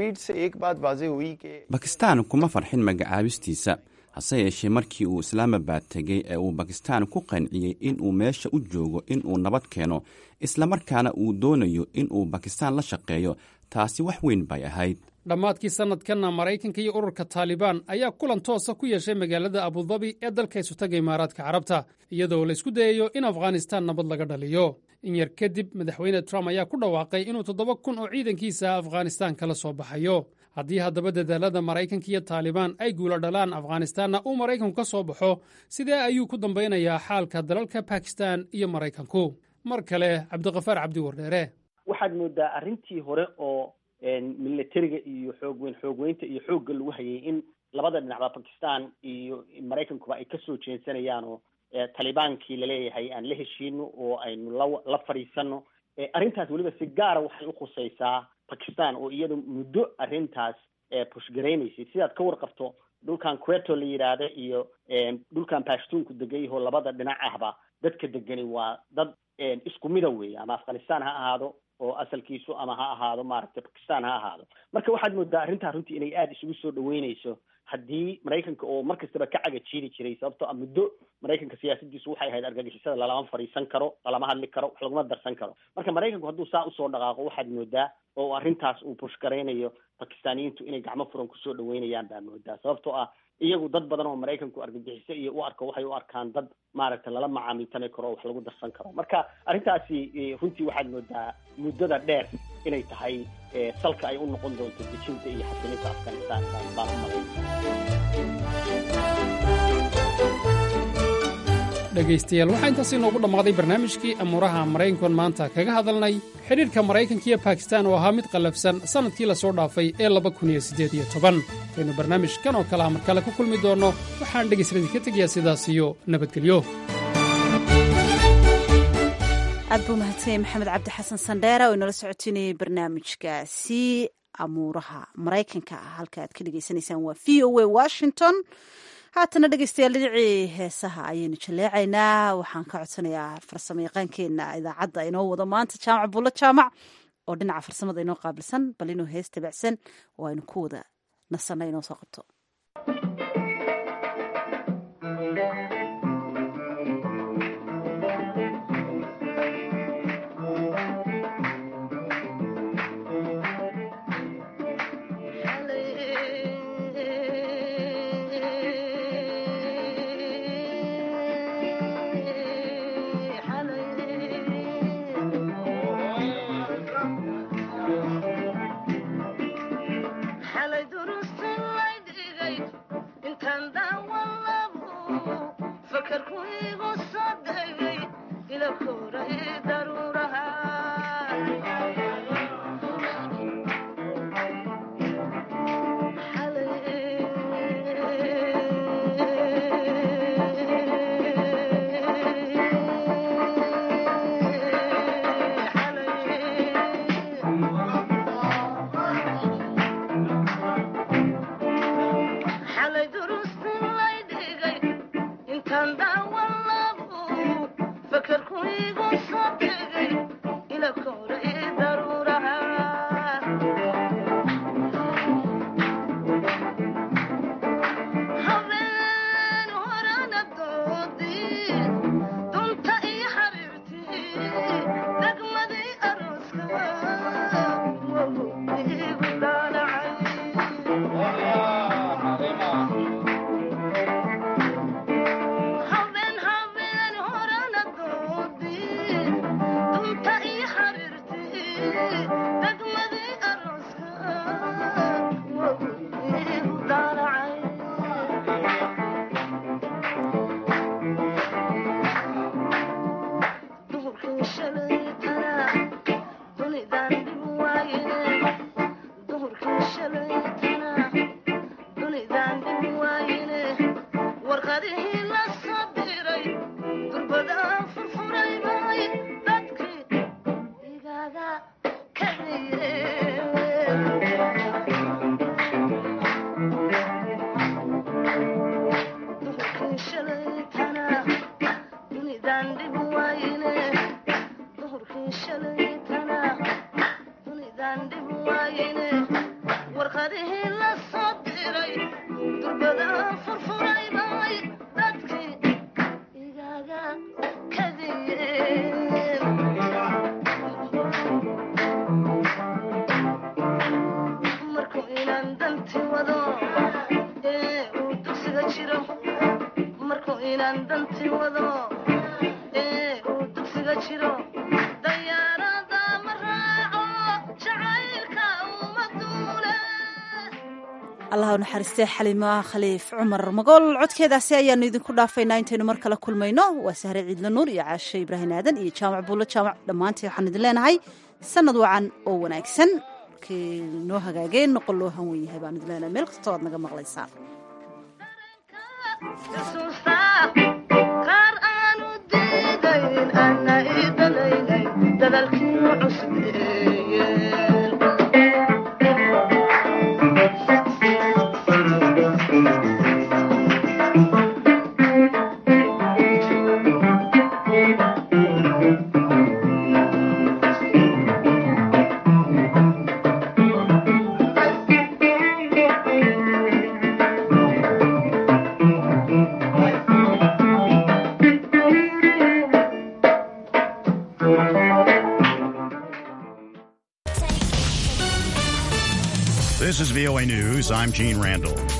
bakistan kuma farxin magacaabistiisa hase yeeshee markii uu islaamabad tegey ee uu bakistan ku qanciyey inuu meesha u joogo inuu nabad keeno islamarkaana uu doonayo inuu bakistan la shaqeeyo taasi wax weyn bay ahayd dhammaadkii sannadkanna maraykanka iyo ururka taalibaan ayaa kulan toosa ku yeeshay magaalada abudabi ee dalka isutaga imaaraadka carabta iyadoo la isku dayayo in afghanistan nabad laga dhaliyo in yar kadib madaxweyne trump ayaa ku dhawaaqay inuu toddoba kun oo ciidankiisa afghanistan kala soo baxayo haddii haddaba dadaalada maraykanka iyo taalibaan ay guula dhalaan afghanistanna uu maraykanku ka soo baxo sidee ayuu ku dambaynayaa xaalka dalalka bakistan iyo maraykanku mar kale cabdiqafaar cabdi wardheere waxaad moodaa arrintii hore oo militariga iyo xoogweyn xoogweynta iyo xoogga lagu hayay in labada dhinacba bakistan iyo maraykankuba ay kasoo jeensanayaan oo talibaankii laleeyahay aan la heshiino oo aynu la la fadhiisano arrintaas weliba si gaara waxay ukhusaysaa bakistan oo iyadu muddo arrintaas pushgaraynaysay sidaad ka warqabto dhulkan queto la yidhaahda iyo dhulkan bashtuunku degayaho labada dhinac ahba dadka degani waa dad isku mida weeye ama afghanistan ha ahaado oo asalkiisu ama ha ahaado maaragtay bakistan ha ahaado marka waxaad moodaa arrintaa runtii inay aada isugu soo dhaweyneyso haddii maraykanka oo mar kastaba ka caga jiiri jiray sababtoo a muddo maraykanka siyaasadiisu waxay ahayd argagixisada lalama fadhiisan karo lalama hadli karo wax laguma darsan karo marka maraykanku hadduu saa usoo dhaqaaqo waxaad moodaa oo arrintaas uu bushgaraynayo bakistaaniyiintu inay gacmo furan kusoo dhaweynayaan baa moodaa sababtoo ah iyagu dad badan oo maraykanku argagixiso iyo u arko waxay u arkaan dad maaragtay lala macaamiltami karo oo wax lagu darsan karo marka arrintaasi runtii waxaad moodaa muddada dheer inay tahay salka ay u noqon doonto dejinta iyo xasilinta afghanistan baan u malay dhegaystayaal waxaa intaasi inoogu dhammaaday barnaamijkii amuuraha maraykankoon maanta kaga hadalnay xidhiirka maraykanka iyo bakistan oo ahaa mid qallafsan sannadkii la soo dhaafay ee laba kun iyo siddeed iyo toban intaynu barnaamijkan oo kale ah mar kale ku kulmi doonno waxaan dhegaysadii ka tegayaa sidaas iyo nabadgelyo aad buu mahadsanyay maxamed cabdi xasan sandheera oo inala socotinayay barnaamijkaasi amuuraha maraykanka halka aad ka dhegaysanaysaan waa v o a washington haatana dhegeystayaal dhinacii heesaha ayaynu jaleecaynaa waxaan ka codsanayaa farsamo yaqaankeena idaacadda inoo wado maanta jaamac buulo jaamac oo dhinaca farsamada inoo qaabilsan bal inuu hees tabacsan oo aynu ku wada nasanna inoo soo qabto allah u naxariistee xalima khaliif cumar magool codkeedaasi ayaanu idinku dhaafaynaa intaynu mar kale kulmayno waa sahre ciidla nuur iyo caashe ibraahim aadan iyo jaamac buulo jaamac dhammaantii waxaan idin leenahay sanad wacan oo wanaagsan markii noo hagaageen noqon loo hanwen yahay baan idleena meel kastoo aad naga maqlaysaan qaar aanu diidayn ana idalaynay dadalkii cusbeeye This is VOA News. I'm Gene Randall.